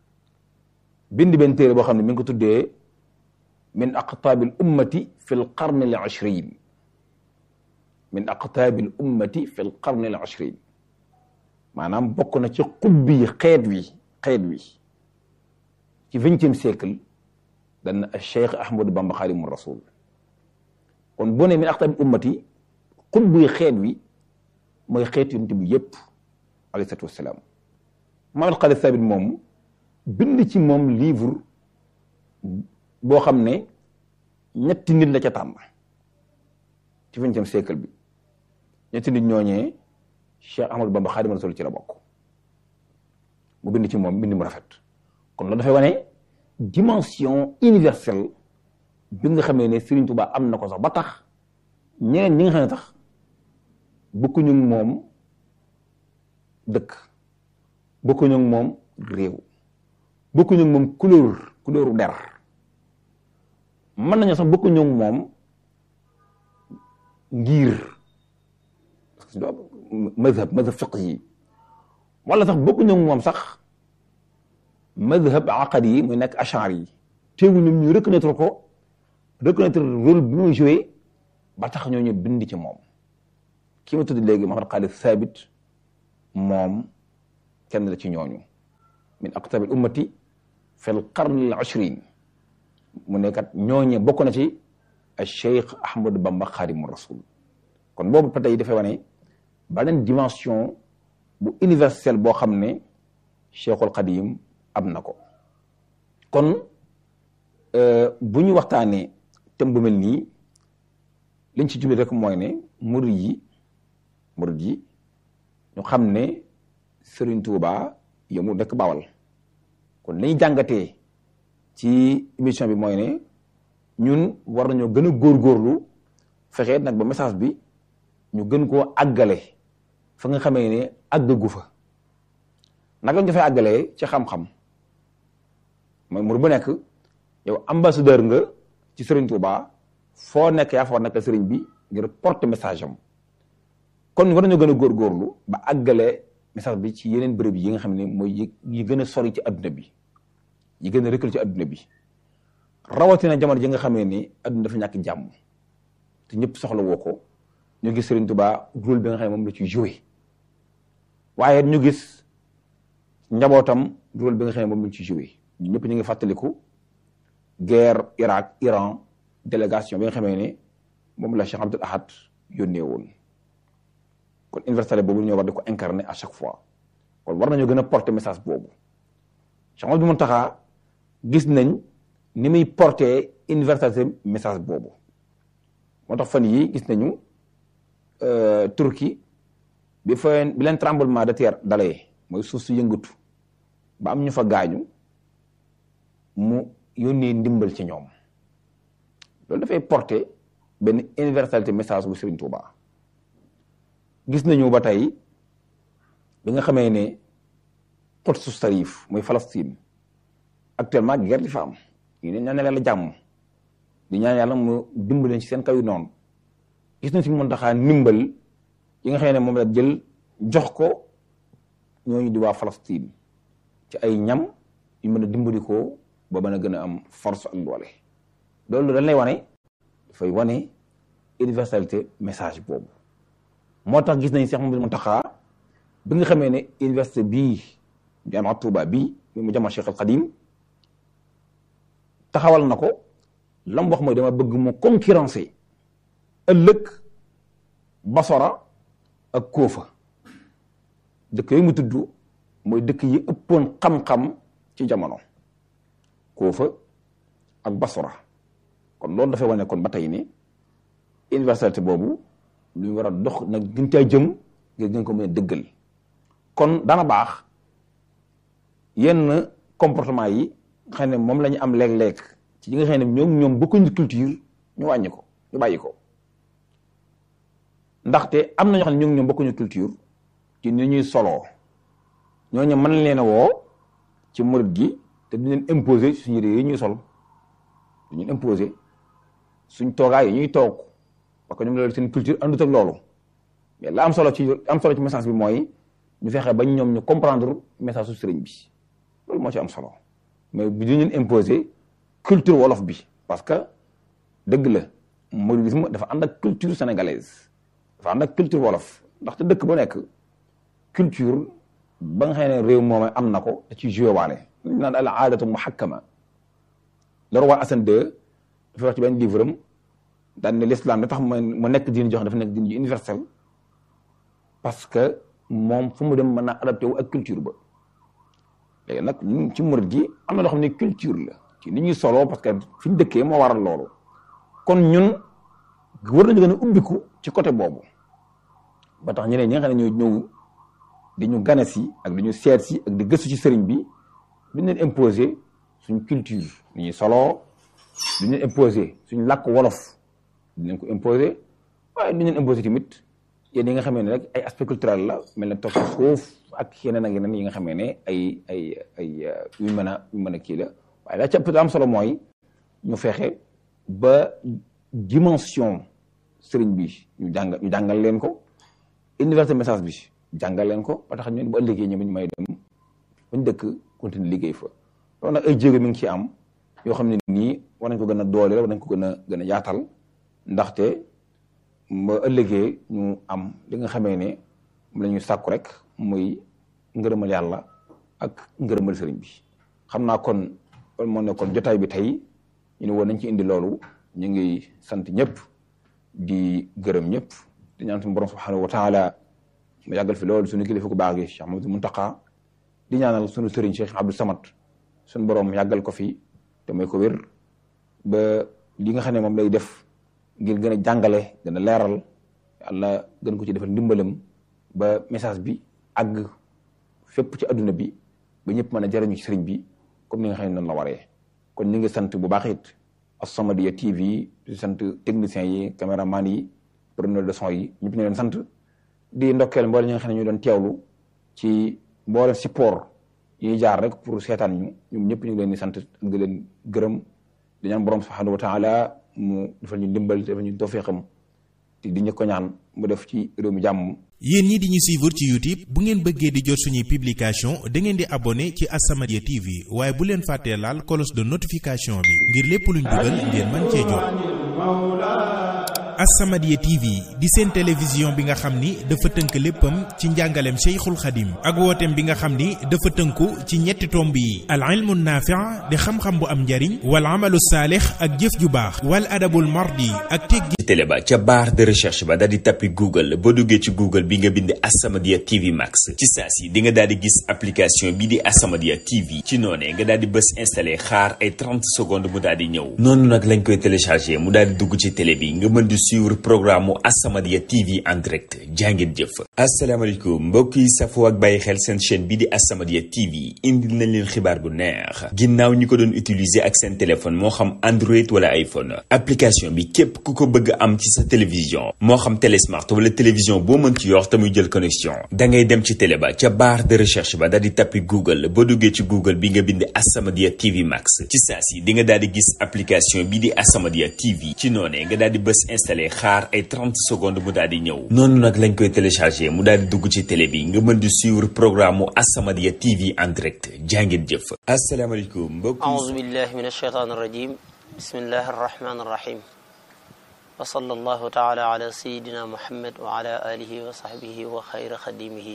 bind benn téere boo xam ne mi ngi ko tuddee min aqtaabil ummati fi l qarne al ashrin min aqtaabil ummati fi l qarne al ashrin maanaam bokk na ci xubbi yi xeet wi xeet wi ci vingtième siècle dana Cheikh Ahmadou Bamba Xaadimu Rasul kon boo nee min aqtaabil ummati xubbi yi xeet wi mooy xeet yonent bi yépp alayhi salaatu wassalaam Muhammad Xaalid Saabit moom bind ci moom livre boo xam ne ñetti nit la ca tànn ci vingtième siècle bi ñetti nit ñooñee Cheikh Ahmadou Bamba Xaadimu Rasul ci la bokk mu bind ci moom bind mu rafet kon loolu dafay wane dimension universelle bi nga xamee ne Serigne Touba am na ko sax ba tax ñeneen ñi nga xam ne tax bokkuñu moom dëkk bokkuñu moom réew bokkuñu moom couleur couleuru der mën nañu sax bokkuñu moom ngir mazhab mazhab fiq yi wala sax bokkuñu moom sax mazhab aqadi yi muy nekk achar yi teewul ñoom ñu reconnaître ko reconnaître rôle bi muy joué ba tax ñoo ñu bind ci moom ki ma tudd léegi Muhammad Xaalid Saabit moom kenn la ci ñooñu min aqtabi al ummati fi l qarni al ashrin mu ne kat ñooñe bokk na ci al cheikh ahmadou bamba xaadimu rasul kon boobu ba tey dafay wane beneen dimension bu universelle boo xam ne cheikhul xadim am na ko kon bu ñu waxtaanee thème bu mel nii liñ ci jublu rek mooy ne murid yi murid yi ñu xam ne Serigne Touba yow mu dëkk Bawal kon lañuy jàngatee ci émission bi mooy ne ñun war nañoo gën a góorgóorlu fexe nag ba message bi ñu gën koo àggale fa nga xamee ne àggagu fa naka lañ ko fay àggalee ci xam-xam mooy murid bu nekk yow ambassadeur nga ci Serigne Touba foo nekk yaa fa war nekk Serigne bi ngir porter message am kon war nañoo gën a góorgóorlu ba àggale message bi ci yeneen bërëb yi nga xam ne mooy yi gën a sori ci adduna bi yi gën a reculé ci adduna bi rawatina jamono ji nga xamee ni adduna dafa ñàkk jàmm te ñëpp soxla woo ko ñu gis Serigne Touba rôle bi nga xam ne moom la ci joué waaye ñu gis njabootam rôle bi nga xam ne moom la ci joué ñu ñëpp ñu ngi fàttaliku guerre Irak Iran délégation bi nga xamee ne moom la Cheikh Abdoul Ahad yónnee woon kon universalité boobu ñoo war di ko incarner à chaque fois kon war nañoo gën a porter message boobu Cheikh Ahmadou Mountakha gis nañ ni muy porter universalité message boobu moo tax fan yi gis nañu Turquie bi fa bi leen tremblement de terre dalee mooy suuf su yëngatu ba am ñu fa gaañu mu yónnee ndimbal ci ñoom loolu dafay porter benn universalité message bu Serigne Touba gis nañu ba tey bi nga xamee ne Quds Sharif muy Palestine actuellement guerre di fa am ñu ne ñaan yàlla jàmm di ñaan yàlla mu dimbaleen ci seen kaw yu noonu gis nañ si mën taxaa ndimbal yi nga xam ne moom la jël jox ko ñooñu di waa Palestine ci ay ñam yu mën a dimbali ko ba mën a gën a am force ak doole loolu dañ lay wane dafay wane universalité message boobu moo tax gis nañ Cheikh Mouhamadou Mountakha bi nga xamee ne université bii jamaa Touba bii mu jamaa Cheikh al Khadim taxawal na ko lam wax mooy dama bëgg mu concurrencer ëllëg Basora ak Koofa dëkk yooyu mu tudd mooy dëkk yi ëppoon xam-xam ci jamono Koofa ak Basora kon loolu dafay wane kon ba tey ni universalité boobu lu ñu war a dox nag gën caa jëm ngir gën ko mën a dëggal kon dana baax yenn comportement yi xam ne moom la ñu am léeg-léeg ci yi nga xam ne ñoom ñoom bokkuñu culture ñu wàññi ko ñu bàyyi ko ndaxte am na ñoo xam ne ñoom ñoom bokkuñu culture ci ni ñuy soloo ñooñu mën leen a woo ci murid gi te du leen imposer suñu yére yi ñuy sol du ñu imposer suñ toogaay yi ñuy toog parce que ñoom loolu seen culture àndut ak loolu mais la am solo ci am solo ci message bi mooy ñu fexe ba ñoom ñu comprendre message su sëriñ bi loolu moo ci am solo mais bi du ñu imposer culture wolof bi parce que dëgg la mouridisme dafa ànd ak culture sénégalaise dafa ànd ak culture wolof ndaxte dëkk bu nekk culture ba nga xam ne réew moom am na ko da ciy joué waale ñu naan al aadatu muhakkama le roi Hassan II dafa wax ci benn livre am daan ne l'islam da tax mu nekk diine jox dafa nekk diine ju universel parce que moom fu mu dem mën naa adapté wu ak culture ba léegi nag ñun ci murid gi am na loo xam ne culture la ci ni ñuy soloo parce que fi ñu dëkkee moo waral loolu kon ñun war nañu gën a ubbiku ci côté boobu ba tax ñeneen ñi nga xam ne ñooy ñëw di ñu gane si ak di ñu seet si ak di gëstu ci sëriñ bi duñ leen imposer suñ culture ni ñuy soloo duñ leen imposer suñ làkk wolof duñ leen ko imposer waaye duñ leen imposer tamit yéen yi nga xamee ne rek ay aspect culturel la mel ne toog ci suuf ak yeneen ak yeneen yi nga xamee ne ay ay ay yu mën a yu mën a kii la waaye la ca ëpp am solo mooy ñu fexe ba dimension sëriñ bi ñu jàng ñu jàngal leen ko universel message bi jàngal leen ko ba tax ñun bu ëllëgee ñoom ñu may dem bañ dëkk continuer liggéey fa loolu nag ay jéego mi ngi ci am yoo xam ne nii war nañ ko gën a dooleel war nañ ko gën a gën a yaatal ndaxte ba ëllëgee ñu am li nga xamee ne moom la ñuy sàkku rek muy ngërëmal yàlla ak ngërëmal sëriñ bi xam naa kon loolu moo nekkoon jotaay bi tey ñu ne woon nañ ci indi loolu ñu ngi sant ñëpp di gërëm ñëpp di ñaan suñu borom subhanahu wa taala mu yàggal fi loolu suñu kilifa ku baax gi Cheikh Mamadou Muntaqa di ñaanal suñu sëriñ Cheikh Abdou Samad suñu borom yàggal ko fi te mooy ko wér ba li nga xam ne moom lay def ngir gën a jàngale gën a leeral yàlla gën ko ci defal ndimbalam ba message bi àgg fépp ci adduna bi ba ñëpp mën a jariñu ci sëriñ bi comme ni nga xam ne noonu la waree kon ñu ngi sant bu baax it As-Samadiyya TV di sant techniciens yi caméraman yi preneur de son yi ñëpp ñu leen sant di ndokkeel mboole ñi nga xam ne ñu doon teewlu ci mboole support yi ñuy jaar rek pour seetaan ñu ñoom ñëpp ñu ngi leen di sant di leen gërëm di ñaan borom subhanahu wa taala mu defal ñu ndimbal defal ñu tawfiqam te di ñu ko ñaan mu def ci réew mi jàmm. yéen ñi di ñu suivre ci YouTube bu ngeen bëggee di jot suñuy publication da ngeen di abonné ci As-Samadiyya TV waaye bu leen fàttee laal cloche de notification bi ngir lépp luñ dugal ngeen mën cee jot. As-Samadiyya TV di seen télévision bi nga xam ni dafa tënk léppam ci njàngaleem Cheikhul Khadim ak wooteem bi nga xam ni dafa tënku ci ñetti tomb yi al ilmu naafi' di xam-xam bu am njariñ wal amalu saalix ak jëf ju baax wal adabul mardi ak teggi télé ba ca barre de recherche ba daal di tappi Google boo duggee ci Google bi nga bind As-Samadiyya TV Max ci saa si di nga daal di gis application bi di As-Samadiyya TV ci noonee nga daal di bës installé xaar ay 30 secondes mu daal di ñëw noonu nag lañ koy téléchargé mu daal di dugg ci télé bi nga mën di suivre programme mu As-Samadiyya TV en direct jàngeen jëf asalaamaaleykum mbokk yi safoo ak bàyyi xel seen chaîne bi di As-Samadiyya TV indil nañ leen xibaar bu neex ginnaaw ñi ko doon utiliser ak seen téléphone moo xam Android wala iPhone application bi képp ku ko bëgg am ci sa télévision moo xam télé smart wala télévision boo mën ci yor te muy jël connexion da ngay dem ci télé ba ca barre de recherche ba daal di tappi Google boo duggee ci Google bi nga bind As-Samadiyya TV Max ci saa si di nga daal di gis application bi di As-Samadiyya TV ci noonee nga daal di bës installé xaar ay 30 secondes mu daal di ñëw noonu nag lañ koy téléchargé mu daal di dugg ci télé bi nga mën di suivre programme mu As-Samadiyya TV en direct jàngeen jëf asalaamaaleykum mbokk أعوذ بالله من الشيطان الرجيم بسم الله الرحمن الرحيم وصلى الله تعالى على سيدنا محمد وعلى آله وصحبه وخير خديمه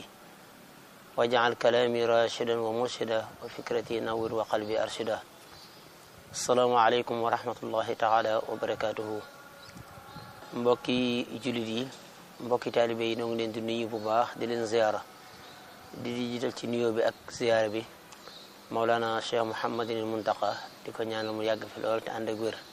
واجعل كلامي راشدا ومرشدا وفكرتي نور وقلبي أرشدا السلام عليكم ورحمة الله تعالى وبركاته mbokki jullit yi mbokki taalibe yi noo ngi leen di nuyu bu baax di leen ziyaara di di jiital ci nuyoo bi ak ziyaara bi Mawlana Cheikh Mouhamadinil Muntaqa di ko ñaanal mu yàgg fi lool te ànd ak wér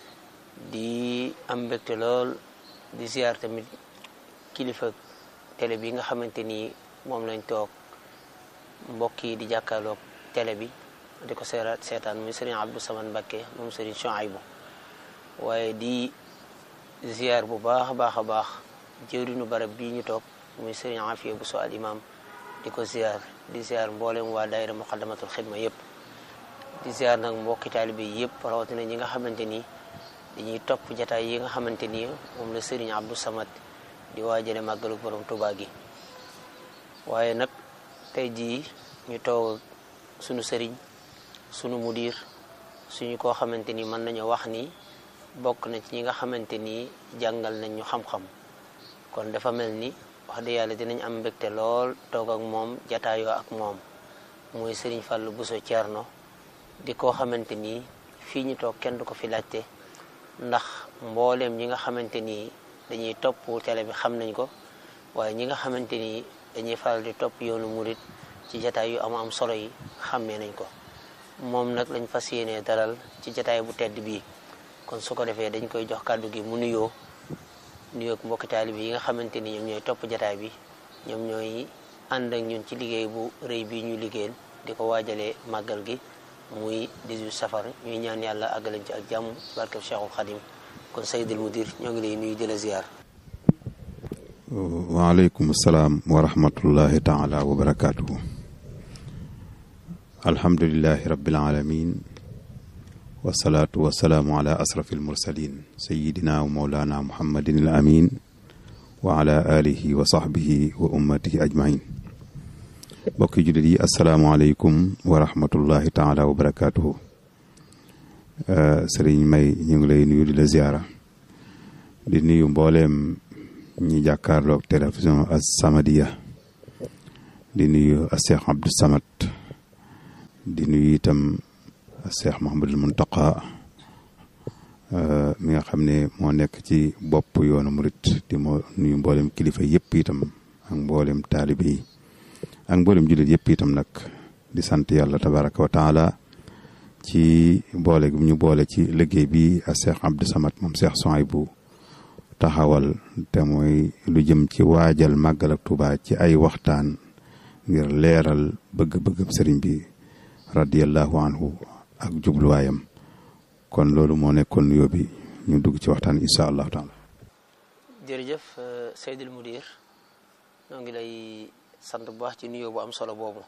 di am mbégte lool di ziyaar tamit kilifa télé bi nga xamante ni moom lañ toog mbokk yi di jàkkaarloog télé bi di ko seeraat seetaan muy Serigne Abdou Samad Mbacké moom Serigne Chouaïbou waaye di ziyaar bu baax a baax a baax jëwriñu barab bii ñu toog muy Serigne Afiya bu so al imam di ko ziyaar di ziyaar mboolem waa daayira muqaddamatul xidma yëpp di ziyaar nag mbokki taalibe yi yëpp rawatina ñi nga xamante ni dañuy topp jataay yi nga xamante ni moom la Serigne Abdou Samad di waajale màggalu borom Tuubaa gi waaye nag tey jii ñu toog sunu sëriñ sunu mudir suñu koo xamante ni mën nañu wax ni bokk na ci ñi nga xamante ni jàngal nañ ñu xam-xam kon dafa mel ni wax dëgg yàlla dinañ am mbégte lool toog ak moom jataayoo ak moom muy Serigne Fallou Bousso Thierno di koo xamante ni fii ñu toog kenn du ko fi laajte ndax mbooleem ñi nga xamante ni dañuy topp télé bi xam nañ ko waaye ñi nga xamante ni dañuy faral di topp yoonu murit ci jataay yu am am solo yi xàmmee nañ ko moom nag lañ fas yéenee dalal ci jataay bu tedd bii kon su ko defee dañ koy jox kàddu gi mu nuyoo nuyoo ak mbokki taalibe yi nga xamante ni ñoom ñooy topp jataay bi ñoom ñooy ànd ak ñun ci liggéey bu rëy bi ñu liggéeyal di ko waajalee màggal gi muy 18 safar ñuy ñaan yàlla àggalañ ci ak jàmm barkeb Cheikhul Khadim kon Seydil Mudir ñoo ngi lay nuyu di la ziar. waaleykum salaam wa rahmatullahi taala wa barakaatuhu. alhamdulilahi rabbil alamin wasalaatu wasalaamu ala asrafi almursalin sayidina wa maulana muhammadin al amin wa ala alihi wa sahbihi wa ummatihi ajmain mbokki jullit yi asalaamualeykum wa rahmatullahi taala wa barakaatuhu sëriñ may ñu ngi lay nuyu di la ziara di nuyu mbooleem ñi jàkkaarloog télévision As-Samadiyya di nuyu a Cheikh Abdou Samad di nuyu itam Cheikh Mouhamadul Muntaqa mi nga xam ne moo nekk ci bopp yoonu murit di moo nuyu mboolem kilifa yëpp itam ak mboolem taalibe yi ak mboolem jullit yëpp itam nag di sant yàlla tabaraka wa taala ci boole gi ñu boole ci liggéey bi a Cheikh Abdou Samad moom Cheikh Souhaïbou taxawal te mooy lu jëm ci waajal màggal ak Tuubaa ci ay waxtaan ngir leeral bëgg-bëggam sëriñ bi radiyallahu anhu ak jubluwaayam kon loolu moo nekkoon nuyoo bi ñu dugg ci waxtaan incha allahu taala jërëjëf Seydil Mudir ñoo ngi lay sant bu baax ci nuyoo bu am solo boobu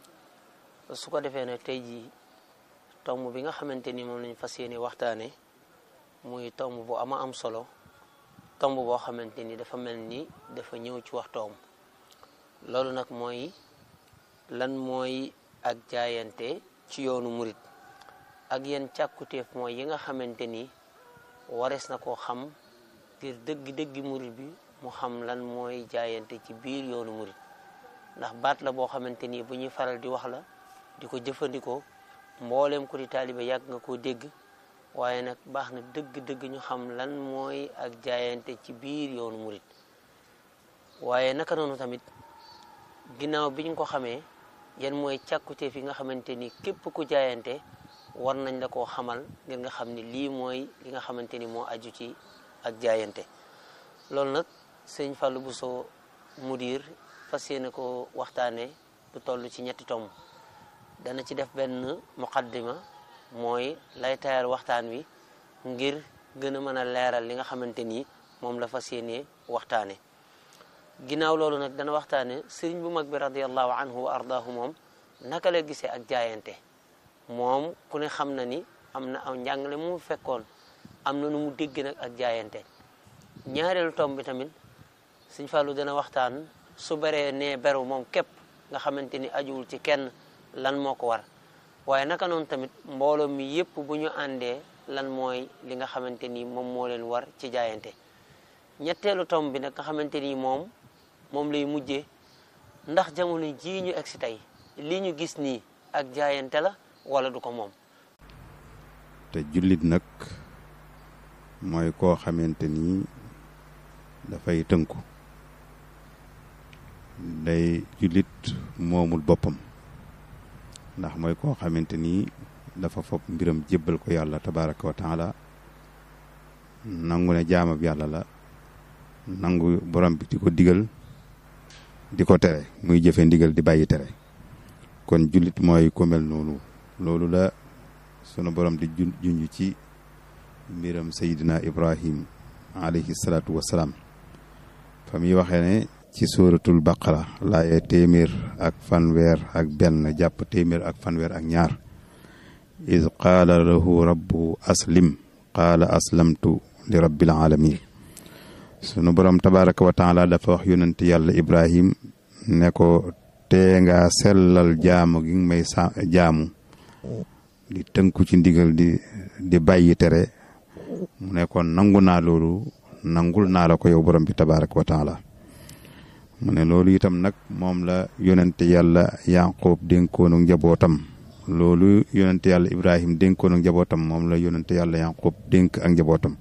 su ko defee nag tey jii tomb bi nga xamante ni moom lañ fas yéene waxtaane muy tomb bu ama am solo tomb boo xamante ni dafa mel ni dafa ñëw ci waxtoom loolu nag mooy lan mooy ak jaayante ci yoonu murit ak yenn càkkutéef mooy yi nga xamante ni warees na koo xam ngir dëgg-dëggi murit bi mu xam lan mooy jaayante ci biir yoonu murit ndax baat la boo xamante ni bu ñuy faral di wax la di ko jëfandikoo mbooleem ku di taalibe yàgg nga koo dégg waaye nag baax na dëgg-dëgg ñu xam lan mooy ak jaayante ci biir yoonu murit waaye naka noonu tamit ginnaaw bi ñu ko xamee yan mooy càkkutéef yi nga xamante ni képp ku jaayante war nañ la koo xamal ngir nga xam ni lii mooy li nga xamante ni moo aju ci ak jaayante loolu nag sëñ Fallou Bousso mudir fas yéene ko waxtaane lu toll ci ñetti tomb dana ci def benn muqaddima mooy lay tayal waxtaan wi ngir gën a mën a leeral li nga xamante ni moom la fas yéene waxtaane ginnaaw loolu nag dana waxtaane sëriñ bu mag bi radiallahu anhu wa ardaahu moom naka la gisee ak jaayante moom ku ne xam na ni am na aw njàngale mu fekkoon am na nu mu dégg nag ak jaayante ñaareelu tomb bi tamit sëñ Fallou dana waxtaan su beree nee beru moom képp nga xamante ni ajuwul ci kenn lan moo ko war waaye naka noonu tamit mbooloo mi yépp bu ñu àndee lan mooy li nga xamante ni moom moo leen war ci jaayante ñetteelu tomb bi nag nga xamante ni moom moom lay mujjee ndax jamono jii ñu egsi tey li ñu gis nii ak jaayante la wala du ko moom te jullit nag mooy koo xamante ni dafay tënku day jullit moomul boppam ndax mooy koo xamante ni dafa fopp mbiram jébbal ko yàlla tabaraka wa taala nangu ne jaamab yàlla la nangu borom bi di ko digal di ko tere muy jëfe ndigal di bàyyi tere kon jullit mooy ku mel noonu loolu la sunu borom di junj ci mbiram sayidina ibrahim alayhi salaatu wasalaam fa muy waxee ne ci suratul baqara laaye téeméer ak fanweer ak benn jàpp téeméer ak fanweer ak ñaar iz qaala lahu rabbu aslim qaala aslamtu li rabbil alamin sunu borom tabaraka wa taala dafa wax yonent yàlla ibrahim ne ko tee nga sellal jaamu gi may sa jaamu di tënku ci ndigal di di bàyyi tere mu ne kon nangu naa loolu nangul naa la ko yow borom bi tabaraka wa taala mu ne loolu itam nag moom la yonente yàlla yaqub dénkoonu njabootam loolu yonente yàlla ibrahim dénkoonu njabootam moom la yonente yàlla yaqub dénk ak njabootam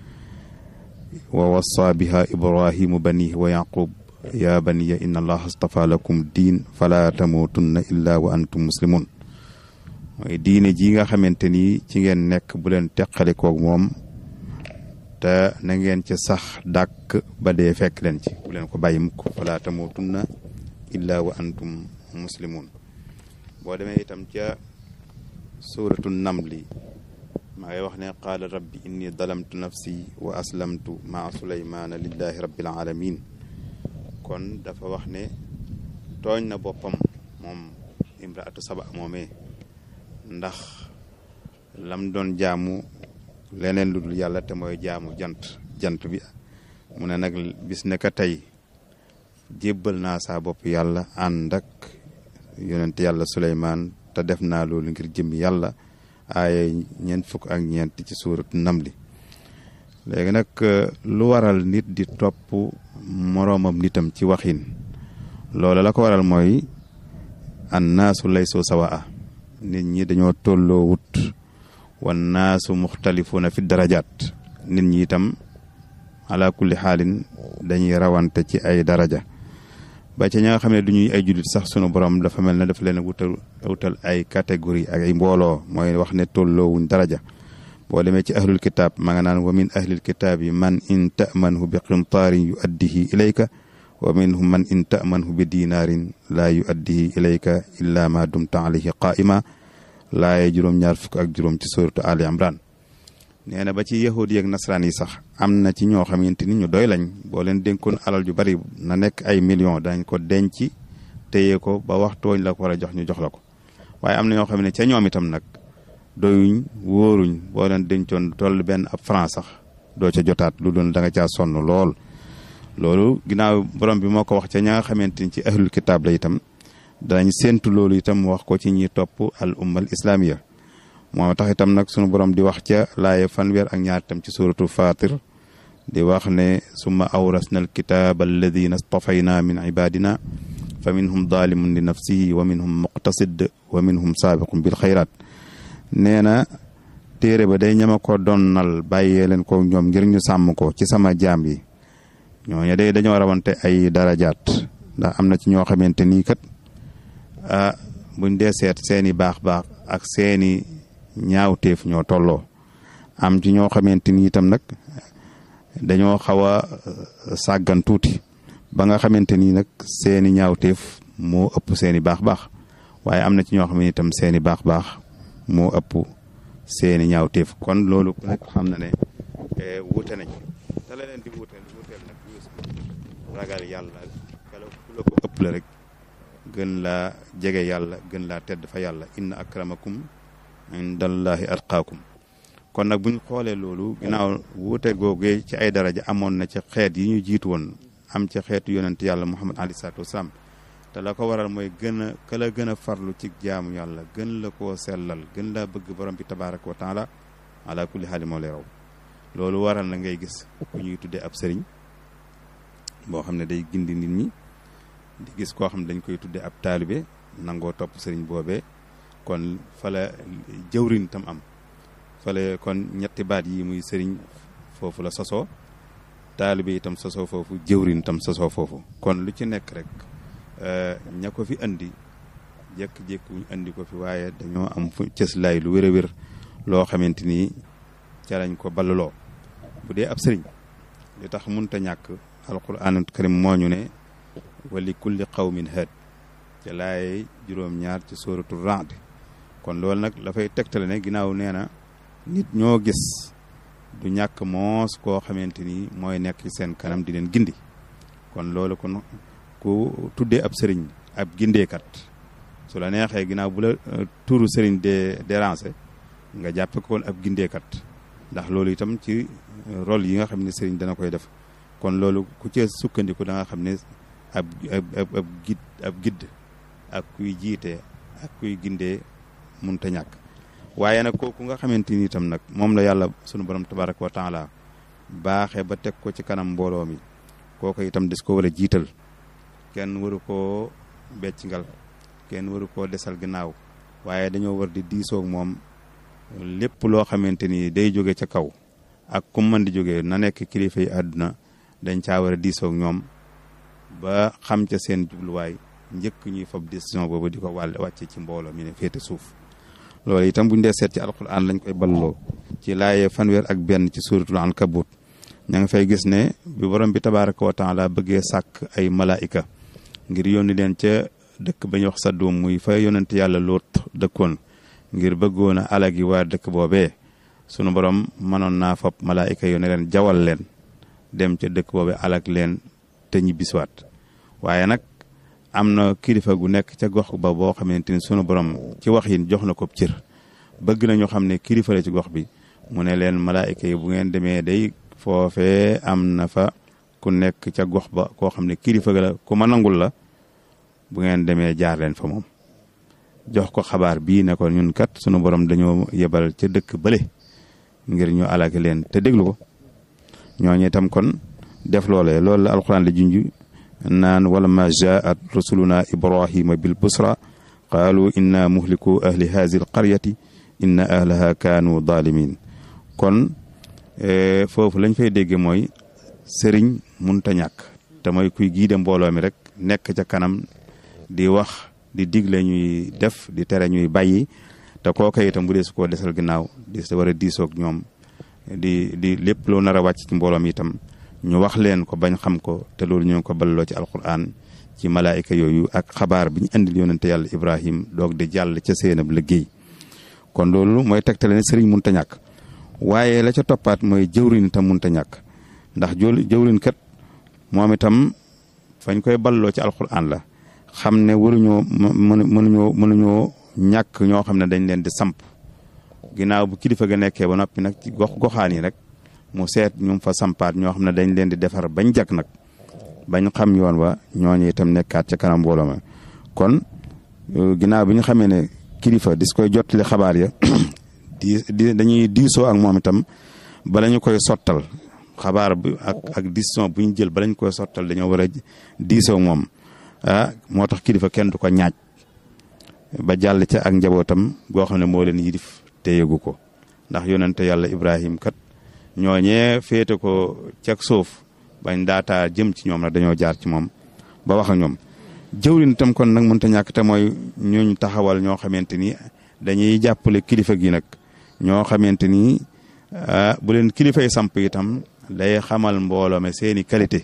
wa wassa biha ibrahimu banihi wa yaqub ya baniya inna allaha astafa lakum diin fala tamutunna illa wa antum muslimun mooy diine ji nga xamante ni ci ngeen nekk bu leen teqalikoog moom te na ngeen ci sax dàkk ba dee fekk leen ci bu leen ko bàyyi mukk fala tamutunna illa wa antum muslimun boo demee itam ca suratu namli maa ngi wax ne qaala rabbi inni dalamtu nafsi wa aslamtu maa suleymaana lillahi rabbil alamin kon dafa wax ne tooñ na boppam moom imraatu saba moomee ndax lam doon jaamu leneen lu dul yàlla te mooy jaamu jant jant bi mu ne nag bis ne ka tey jébbal naa saa bopp yàlla ànd ak yonent yàlla Suleymaan te def naa loolu ngir jëm yàlla aaye ñeent fukk ak ñeent ci suuratu Namli léegi nag lu waral nit di topp moroomam nitam ci waxin loolu la ko waral mooy an naasu laysu sawaa nit ñi dañoo tolloo wut wan naasu muxtalifuuna fi darajaat nit ñi itam ala kulli xaalin dañuy rawante ci ay daraja ba ci ña nga xam ne du ñuy ay jullit sax sunu borom dafa mel ne dafa leen wutal wutal ay catégorie ak ay mbooloo mooy wax ne tolloowuñ daraja boo demee ci ahlul kitaab ma nga naan wa min ahlil kitaab yi man in tamanhu bi qintaarin yu addihi ilayka wa minhum man in tamanhu bi dinaarin laa yu addihi ilayka illa ma dumta alayhi qaa'ima laaye juróom-ñaar fukk ak juróom ci suratu ali imran nee na ba ci yahudi ak nasaraan yi sax am na ci ñoo xamante ni ñu doy lañ boo leen dénkoon alal ju bari na nekk ay millions dañ ko denc téye ko ba waxtooñ la ko war a jox ñu jox la ko waaye am na ñoo xam ne ca ñoom itam nag doyuñ wóoruñ boo leen dencoon toll benn ab franc sax doo ca jotaat lu doon da nga caa sonn lool loolu ginnaaw borom bi moo ko wax ca ña nga xamante ni ci ahlul kitaab la itam danañ séentu loolu itam wax ko ci ñi topp al ummal islamiya moo tax itam nag sunu borom di wax ca laaye fanweer ak ñaar itam ci suratu fatir di wax ne summa awrasna alkitaaba alladina stafayna min ibadina fa minhum zalimun li nafsihi wa minhum muqtasid wa minhum saabiqun bil xayraat nee na téere ba day ñama ko donnal bàyyee leen ko ñoom ngir ñu sàmm ko ci sama jaam yi ñooñu day dañoo rawante ay darajaat ndax am na ci ñoo xamante nii kat ah buñ dee seet seeni baax-baax ak seeni ñaawteef ñoo tolloo am ci ñoo xamante ni itam nag dañoo xaw a sàggan tuuti ba nga xamante ni nag seeni ñaawteef moo ëpp seeni baax-baax waaye am na ci ñoo xam ne itam seeni baax-baax moo ëpp seeni ñaawteef kon loolu ku nekk xam na ne wuute nañ te la leen di wuute wuuteel nag ragal yàlla kala ku la ko ëpp la rek gën laa jege yàlla gën laa tedd fa yàlla inna akramakum indallahi atqaakum kon nag bu ñu xoolee loolu ginnaaw wuute googee ci ay daraja amoon na ci xeet yi ñu jiitu woon am ci xeetu yonent yàlla muhammad alayhi salaatu wasalaam te la ko waral mooy gën a ka la gën a farlu ci jaamu yàlla gën la koo sellal gën laa bëgg borom bi tabaraka wa taala ala kulli xaali moo lay raw loolu waral na ngay gis ku ñuy tuddee ab sëriñ boo xam ne day gindi nit ñi di gis koo xam ne dañ koy tuddee ab taalibe nangoo topp sëriñ boobee kon fala jëwrin tam am fale kon ñetti baat yi muy sëriñ foofu la sosoo taalibe itam sosoo foofu jëwrin tam sosoo foofu kon lu ci nekk rek ña ko fi andi jékki-jékki wuñ andi ko fi waaye dañoo am fu cëslaay lu wér a wér loo xamante ni ca lañ ko ballaloo bu dee ab sëriñ li tax munta ñàkk alquran karim moo ñu ne wali kulli qawmin haad ca laaye juróom-ñaar ci sóoratu Ra'd kon loolu nag dafay tegtale ne ginnaaw nee na nit ñoo gis du ñàkk moos koo xamante ni mooy nekk ci seen kanam di leen gindi kon loolu kon ku tuddee ab sëriñ ab gindeekat su la neexee ginnaaw bu la turu sëriñ de déranger nga jàppe ko ab gindeekat ndax loolu itam ci rôle yi nga xam ne sëriñ dana koy def kon loolu ku ci sukkandiku da nga xam ne ab ab ab gid ab gidd ak kuy jiite ak kuy gindee munta ñàkk waaye nag kooku nga xamante ni itam nag moom la yàlla sunu borom tabaraka wa taala baaxee ba teg ko ci kanam mbooloo mi kooku itam des ko war a jiital kenn waru koo beccingal kenn waru koo desal ginnaaw waaye dañoo war di diisoog moom lépp loo xamante ni day jóge ca kaw ak ku mën di jóge na nekk kilifa yi àdduna dañ caa war a diisoog ñoom ba xam ca seen jubluwaay njëkk ñuy fab décision boobu di ko wàll wàcce ci mbooloo mi ne féete suuf loolu itam buñ dee seet ci alquran lañ koy balloo ci laaye fanweer ak benn ci suuratul ankabut ña nga fay gis ne bi borom bi tabaraka wa taala bëggee sàkk ay malaayika ngir yónni leen ca dëkk ba ñuy wax Sadum muy fa yonent yàlla Lóot dëkkoon ngir bëggoon a alagi waa dëkk boobee sunu borom mënoon naa fab malaayika yónni leen jawal leen dem ca dëkk boobee alag leen te ñibbisiwaat waaye nag am na kilifa gu nekk ca gox ba boo xamante ni sunu borom ci wax yi jox na ko cër bëgg nañu xam ne kilifa la ci gox bi mu ne leen malaayika yi bu ngeen demee day foofee am na fa ku nekk ca gox ba koo xam ne kilifa la ku ma nangul la bu ngeen demee jaar leen fa moom jox ko xabaar bii ne ko ñun kat sunu borom dañoo yebal ca dëkk bële ngir ñu alaki leen te déglu ko ñooñu itam kon def loolee loolu la alxuraan la junj naan wala ma jaat rasuluna ibrahima bil busra qaalu inna muhliku ahli hazi l qaryati inna ahlaha kaanu zalimin kon foofu lañ fay dégge mooy sëriñ munta ñàkk te mooy kuy giide mbooloo mi rek nekk ca kanam di wax di digle ñuy def di tere ñuy bàyyi te kooka itam bu dee su koo desal ginnaaw di sa war a diisoog ñoom di di lépp loo nar a wàcc ci mbooloo mi itam ñu wax leen ko bañ xam ko te loolu ñu ngi ko balloo ci alquran ci malaayika yooyu ak xabaar bi ñu indil yonente yàlla ibrahim doog di jàll ca seenab liggéey kon loolu mooy tegtale ne sëriñ munta ñàkk waaye la ca toppaat mooy jëwrin itam munta ñàkk ndax jol jëwrin kat moom itam fañ koy balloo ci alquran la xam ne waruñoo mën mënuñoo mënuñoo ñàkk ñoo xam ne dañ leen di samp ginnaaw bu kilifa ga nekkee ba noppi nag ci gox goxaan yi rek mu seet ñu fa sampaat ñoo xam ne dañ leen di defar bañ jag nag bañ xam yoon wa ñooñu itam nekkaat ca kanam mbooloo ma kon ginnaaw bi ñu xamee ne kilifa dis koy jottali xabaar ya di di dañuy diisoo ak moom itam bala ñu koy sottal xabaar bi ak ak décision bu ñu jël bala ñu koy sottal dañoo war a diisoo moom ah moo tax kilifa kenn du ko ñaaj ba jàll ca ak njabootam goo xam ne moo leen yilif te yëgu ko ndax yonente yàlla Ibrahim kat ñooñee féete ko ceg suuf bañ daataa jëm ci ñoom nag dañoo jaar ci moom ba wax ak ñoom jëwrin itam kon nag mënta ñàkk te mooy ñuñ taxawal ñoo xamante ni dañuy jàppale kilifa gi nag ñoo xamante ni bu leen kilifay samp itam day xamal mbooloo me seeni qualité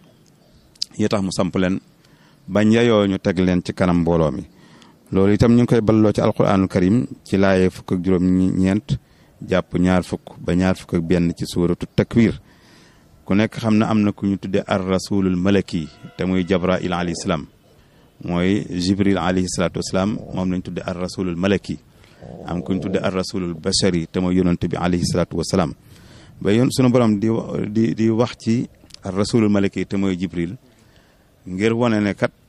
yi tax mu samp leen bañ yayoo ñu teg leen ci kanam mbooloo mi loolu itam ñu ngi koy balloo ci alquranul karim ci laaye fukk ak juróom ñeent jàpp ñaar fukk ba ñaar fukk ak benn ci suuratu takwir ku nekk xam na am na ku ñu tudde ar rasulul malaki te muy jabrail alayhi salaam mooy jibril alayhi salaatu wasalaam moom lañ tudde ar rasulul malaki am ku ñu tudde ar rasulul bashari te mooy yonante bi alayhi salaatu wasalaam ba yoon sunu borom di di di wax ci ar rasulul malaki te mooy jibril ngir wane ne kat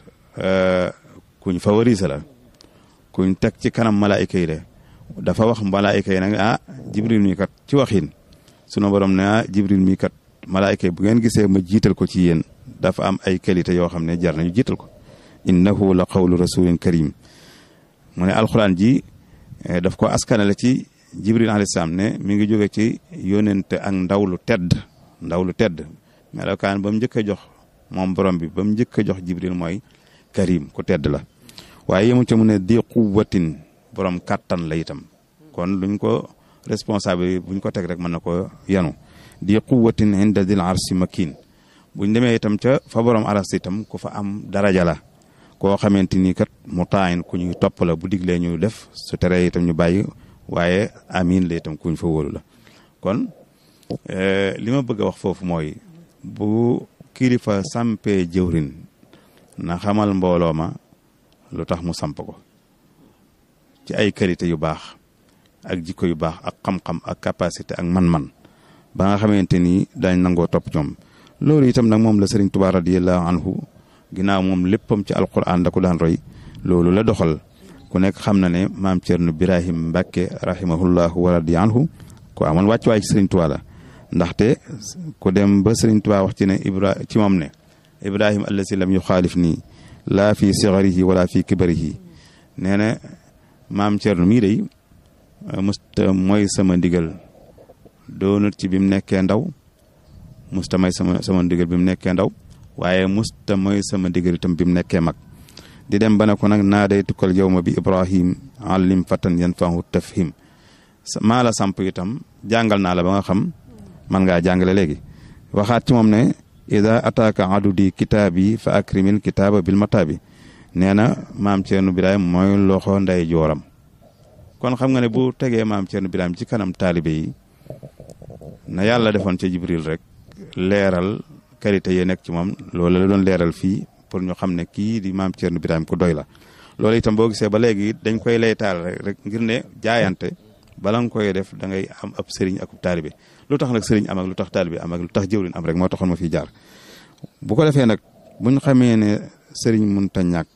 kuñ favorise la kuñ teg ci kanam malaayika yi de dafa wax malaayika yi nag ah jibril mi kat ci waxin sunu borom ne ah jibril mi kat malaayika yi bu ngeen gisee ma jiital ko ci yéen dafa am ay qualité yoo xam ne jar nañu jiital ko innahu la qawlu rasulin karim mu ne alxuraan ji daf ko askanale ci jibril alayhi salaam ne mi ngi jóge ci yónente ak ndaw lu tedd ndaw lu tedd melokaan ba mu njëkk a jox moom borom bi ba mu njëkk a jox jibril mooy karim ku tedd la waaye yemu ca mu ne di quwwatin borom kàttan la itam kon luñ ko responsable buñ ko teg rek mën na ko yanu di quwwatin inda dil arsi makin buñ demee itam ca fa borom aras itam ku fa am daraja la koo xamante ni kat mu taayin ku ñuy topp la bu diglee ñu def su teree itam ñu bàyyi waaye amin la itam kuñ fa wóolu la kon li ma bëgg a wax foofu mooy bu kilifa sampee jëwrin na xamal mbooloo ma lu tax mu samp ko ci ay qualité yu baax ak jikko yu baax ak xam-xam ak capacité ak man-man ba nga xamante ni dañ nangoo topp ñoom loolu itam nag moom la sëriñ Tuubaa radiyallahu anhu ginnaaw moom léppam ci alquran da ko daan roy loolu la doxal ku nekk xam na ne maam Cerno Birahim Mbàkke rahimahullahu wa radiya anhu ko amoon wàccuwaay ci sëriñ Tuubaa la ndaxte ku dem ba sëriñ Tuubaa wax ci ne Ibra ci moom ne Ibrahim allasi lam yuxaalif nii laa fi sigarihi wala fi kibarihi nee na maam Cerno mii day musta mooy sama ndigal doonut ci bi mu nekkee ndaw musta may sama sama ndigal bi mu nekkee ndaw waaye musta mooy sama ndigal itam bi mu nekkee mag di dem ba ne ko nag naa day tukkal yow ma bi Ibrahim allim fatan yan fahu tafhim maa la samp itam jàngal naa la ba nga xam man ngaa jàngale léegi waxaat ci moom ne ida ataaka adudi kitaabi fa akrimil kitaaba bil mataabi nee na maam Ceerno Birahim mooy loxo nday jooram kon xam nga ne bu tegee maam Ceerno Birahim ci kanam taalibe yi na yàlla defoon ca Jibril rek leeral qualité yi nekk ci moom loolu la doon leeral fii pour ñu xam ne kii di maam Ceerno Birahim ku doy la loolu itam boo gisee ba léegi dañ koy laytaal rek rek ngir ne jaayante bala nga koy def da ngay am ab sëriñ ak taalibe lu tax nag sëriñ am ak lu tax taalibe am ak lu tax jëwriñ am rek moo taxoon ma fiy jaar bu ko defee nag buñ xamee ne sëriñ munta ñàkk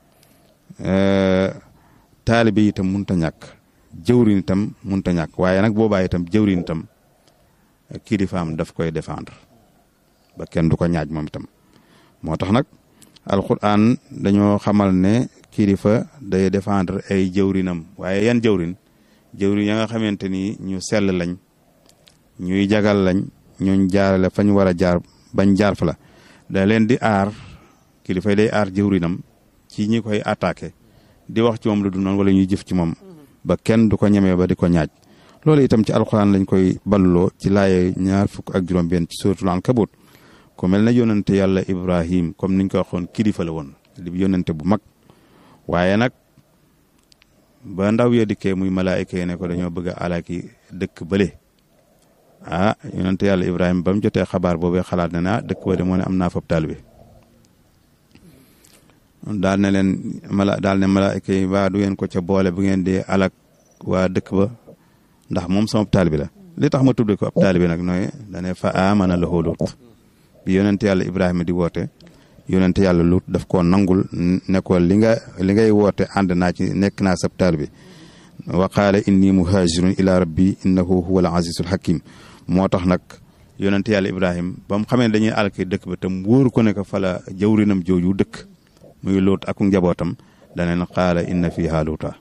taalibe itam munta ñàkk jëwriñ itam munta ñàkk waaye nag boobaa itam jëwriñ itam kilifaam daf koy défendre ba kenn du ko ñaaj moom itam moo tax nag alquran dañoo xamal ne kilifa day défendre ay jëwrinam waaye yan jëwrin jëwrin ya nga xamante ni ñu sell lañ ñuy jagal lañ ñuñ jaarale fañ war a jaar bañ jaar fa la da leen di aar kilifa day aar jëwrinam ci ñi koy attaqué di wax ci moom lu du noonu wala ñuy jëf ci moom ba kenn du ko ñemee ba di ko ñaaj loolu itam ci alxuraan lañ koy balloo ci laaye ñaar fukk ak juróom-benn ci suratul ankabut ku mel na yónnante yàlla Ibrahim comme niñ ko waxoon kilifa la woon li yónnante bu mag waaye nag ba ndaw ya dikkee muy malaayika yi ne ko dañoo bëgg a alaki dëkk bële ah yónnante yàlla Ibrahim ba mu jotee xabaar boobee xalaat ne na dëkk ba de moo ne am naa fab taalibe daal ne leen mala daal ne malaayika yi waa du ngeen ko ca boole bu ngeen di alak waa dëkk ba ndax moom sama taalibe la li tax ma tudd ko ab taalibe nag nooy dane fa amana lahu Lut bi yonent yàlla Ibrahima di woote yonent yàlla Lut daf koo nangul ne ko li nga li ngay woote ànd naa ci nekk naa sab taalibe wa qaala inni muhajirun ila rabbi innahu huwa al azizul hakim moo tax nag yonent yàlla Ibrahima ba mu xamee dañuy alki dëkk ba tam wóoru ko ne ko fala jawrinam jooju dëkk muy Lut ak njabootam daneen qaala inna fiha luuta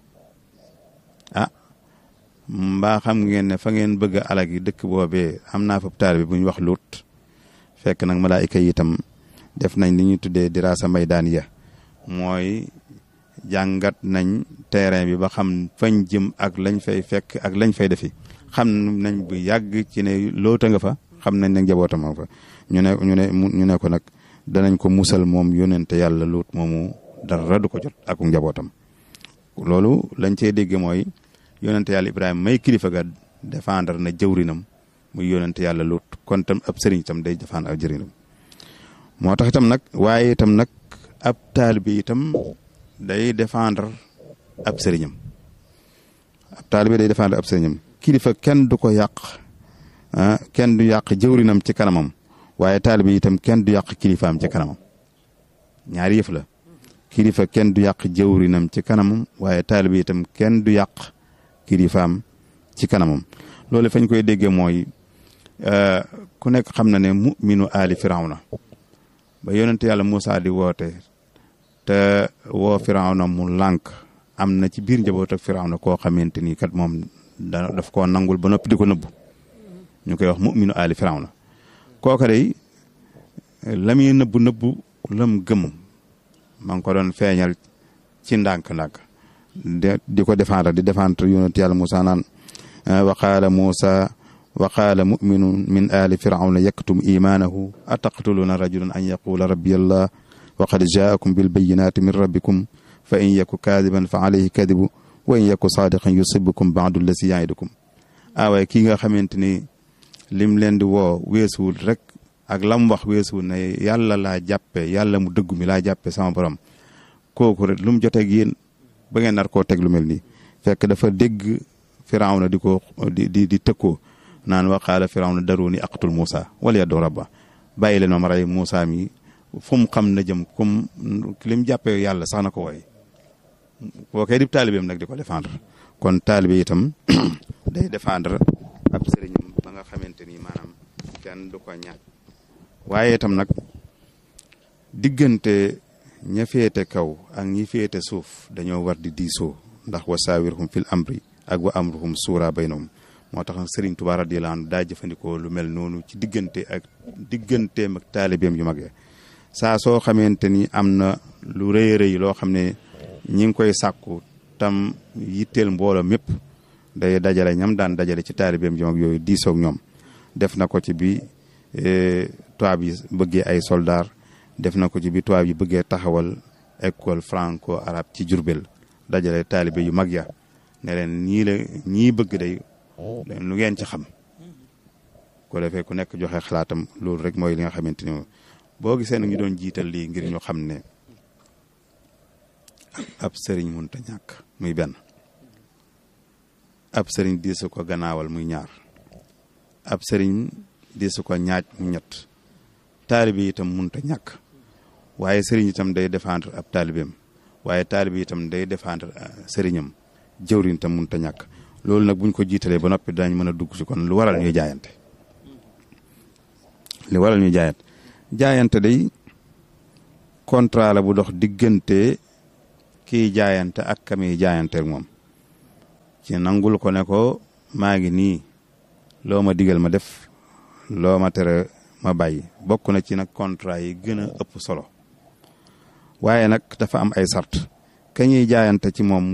ah mbaa xam ngeen ne fa ngeen bëgg a alag yi dëkk boobee am naa fa taalibe bu ñu wax Lut fekk nag malaayika yi itam def nañ li ñuy tuddee diraasa maydaan ya mooy jàngat nañ terrain bi ba xam fañ jëm ak lañ fay fekk ak lañ fay defi xam nañ bu yàgg ci ne loota nga fa xam nañ ne njabootam fa ñu ne ñu ne ñu ne ko nag danañ ko musal moom yónente yàlla Lut moomu dara du ko jot ak njabootam loolu lañ cey dégg mooy yónente yàlla Ibrahima may kilifa ga défendre na jëwrinam muy yónente yàlla Lut kon tam ab sëriñ itam day défendre ab jërinam moo tax itam nag waaye itam nag ab taalibe itam day défendre ab sëriñam ab taalibe day défendre ab sëriñam kilifa kenn du ko yàq ah kenn du yàq jëwrinam ci kanamam waaye taalibe itam kenn du yàq kilifaam ci kanamam ñaari yëf la kilifa kenn du yàq jëwrinam ci kanamam waaye taalibe itam kenn du yàq kilifaam ci kanamam loolu fañ koy déggee mooy ku nekk xam na ne muminu aali firawna ba yonent yàlla Moussa di woote te woo firawna mu lànk am na ci biir njaboot ak firawna koo xamante ni kat moom da daf koo nangul ba noppi di ko nëbbu ñu koy wax muminu aali firawna kooka day la muy nëbbu nëbbu lam gëm ma ngi ko doon feeñal ci ndànk-ndànk di ko défendre di défendre yonent yàlla Moussa naan wa qaala Moussa wa qaala muminun min ali firawna yaktum imaanahu ataqtuluuna rajulan an yaqula rabbi allah wa qad jaakum bilbayinati min rabbikum fa in yaku kaadiban fa alayhi kadibu wa in yaku saadiqan yusibukum baadu lasi yaidukum ah waaye kii nga xamante ni lim leen di woo weesuwul rek ak lam wax weesuwul ne yàlla laa jàppe yàlla mu dëggu mi laa jàppe sama borom kooku rek lu mu joteeg yéen ba ngeen nar koo teg lu mel nii fekk dafa dégg firawna di ko di di di tëkkoo naan wa qaala firawna daruni aqtul Moussa wala yaddu rabba bàyyi leen ma rey Moussa mi fu mu xam na jëm comme li mu jàppee yàlla sax na ko wooye boo koy di taalibeem nag di ko défendre kon taalibe itam day défendre ab sëriñam ba nga xamante ni maanaam kenn du ko ñaaj waaye itam nag diggante ña féete kaw ak ñi féete suuf dañoo war di diisoo ndax wa saawirhum fil amri ak wa amruhum suura baynahum moo tax Sëriñ Tuubaa radiyallaahu anhu daa jëfandikoo lu mel noonu ci diggante ak digganteem ak taalibeem yu mag saa soo xamante ni am na lu rëy rëy loo xam ne ñi ngi koy sàkku tam yitteel mbooloo mépp day dajale ñam daan dajale ci taalibeem yu mag yooyu diisoog ñoom def na ko ci bi tubaab yi bëggee ay soldaar def na ko ci bi tubaab yi bëggee taxawal école franco arabe ci Jurbel dajale taalibe yu mag ya ne leen ñii la ñii bëgg day lu ngeen ci xam ko defee ku nekk joxe xalaatam loolu rek mooy li nga xamante ni boo gisee nag ñu doon jiital lii ngir ñu xam ne ab sëriñ mënut a ñàkk muy benn ab sëriñ diisu ko gannaawal muy ñaar ab sëriñ diisu ko ñaaj mu ñett taalibe itam mënut a ñàkk waaye sëriñ itam day défendre ab taalibeem waaye taalibe itam day défendre sëriñam jëwriñ itam mënut a ñàkk loolu nag buñ ko jiitalee ba noppi dañ mën a dugg ci kon lu waral ñuy jaayante li waral ñuy jaayante jaayante day contrat la bu dox diggante kiy jaayante ak kamiy jaayanteeg moom ci nangul ko ne ko maa ngi nii loo ma digal ma def loo ma tere ma bàyyi bokk na ci nag contrat yi gën a ëpp solo waaye nag dafa am ay sart ka ñuy jaayante ci moom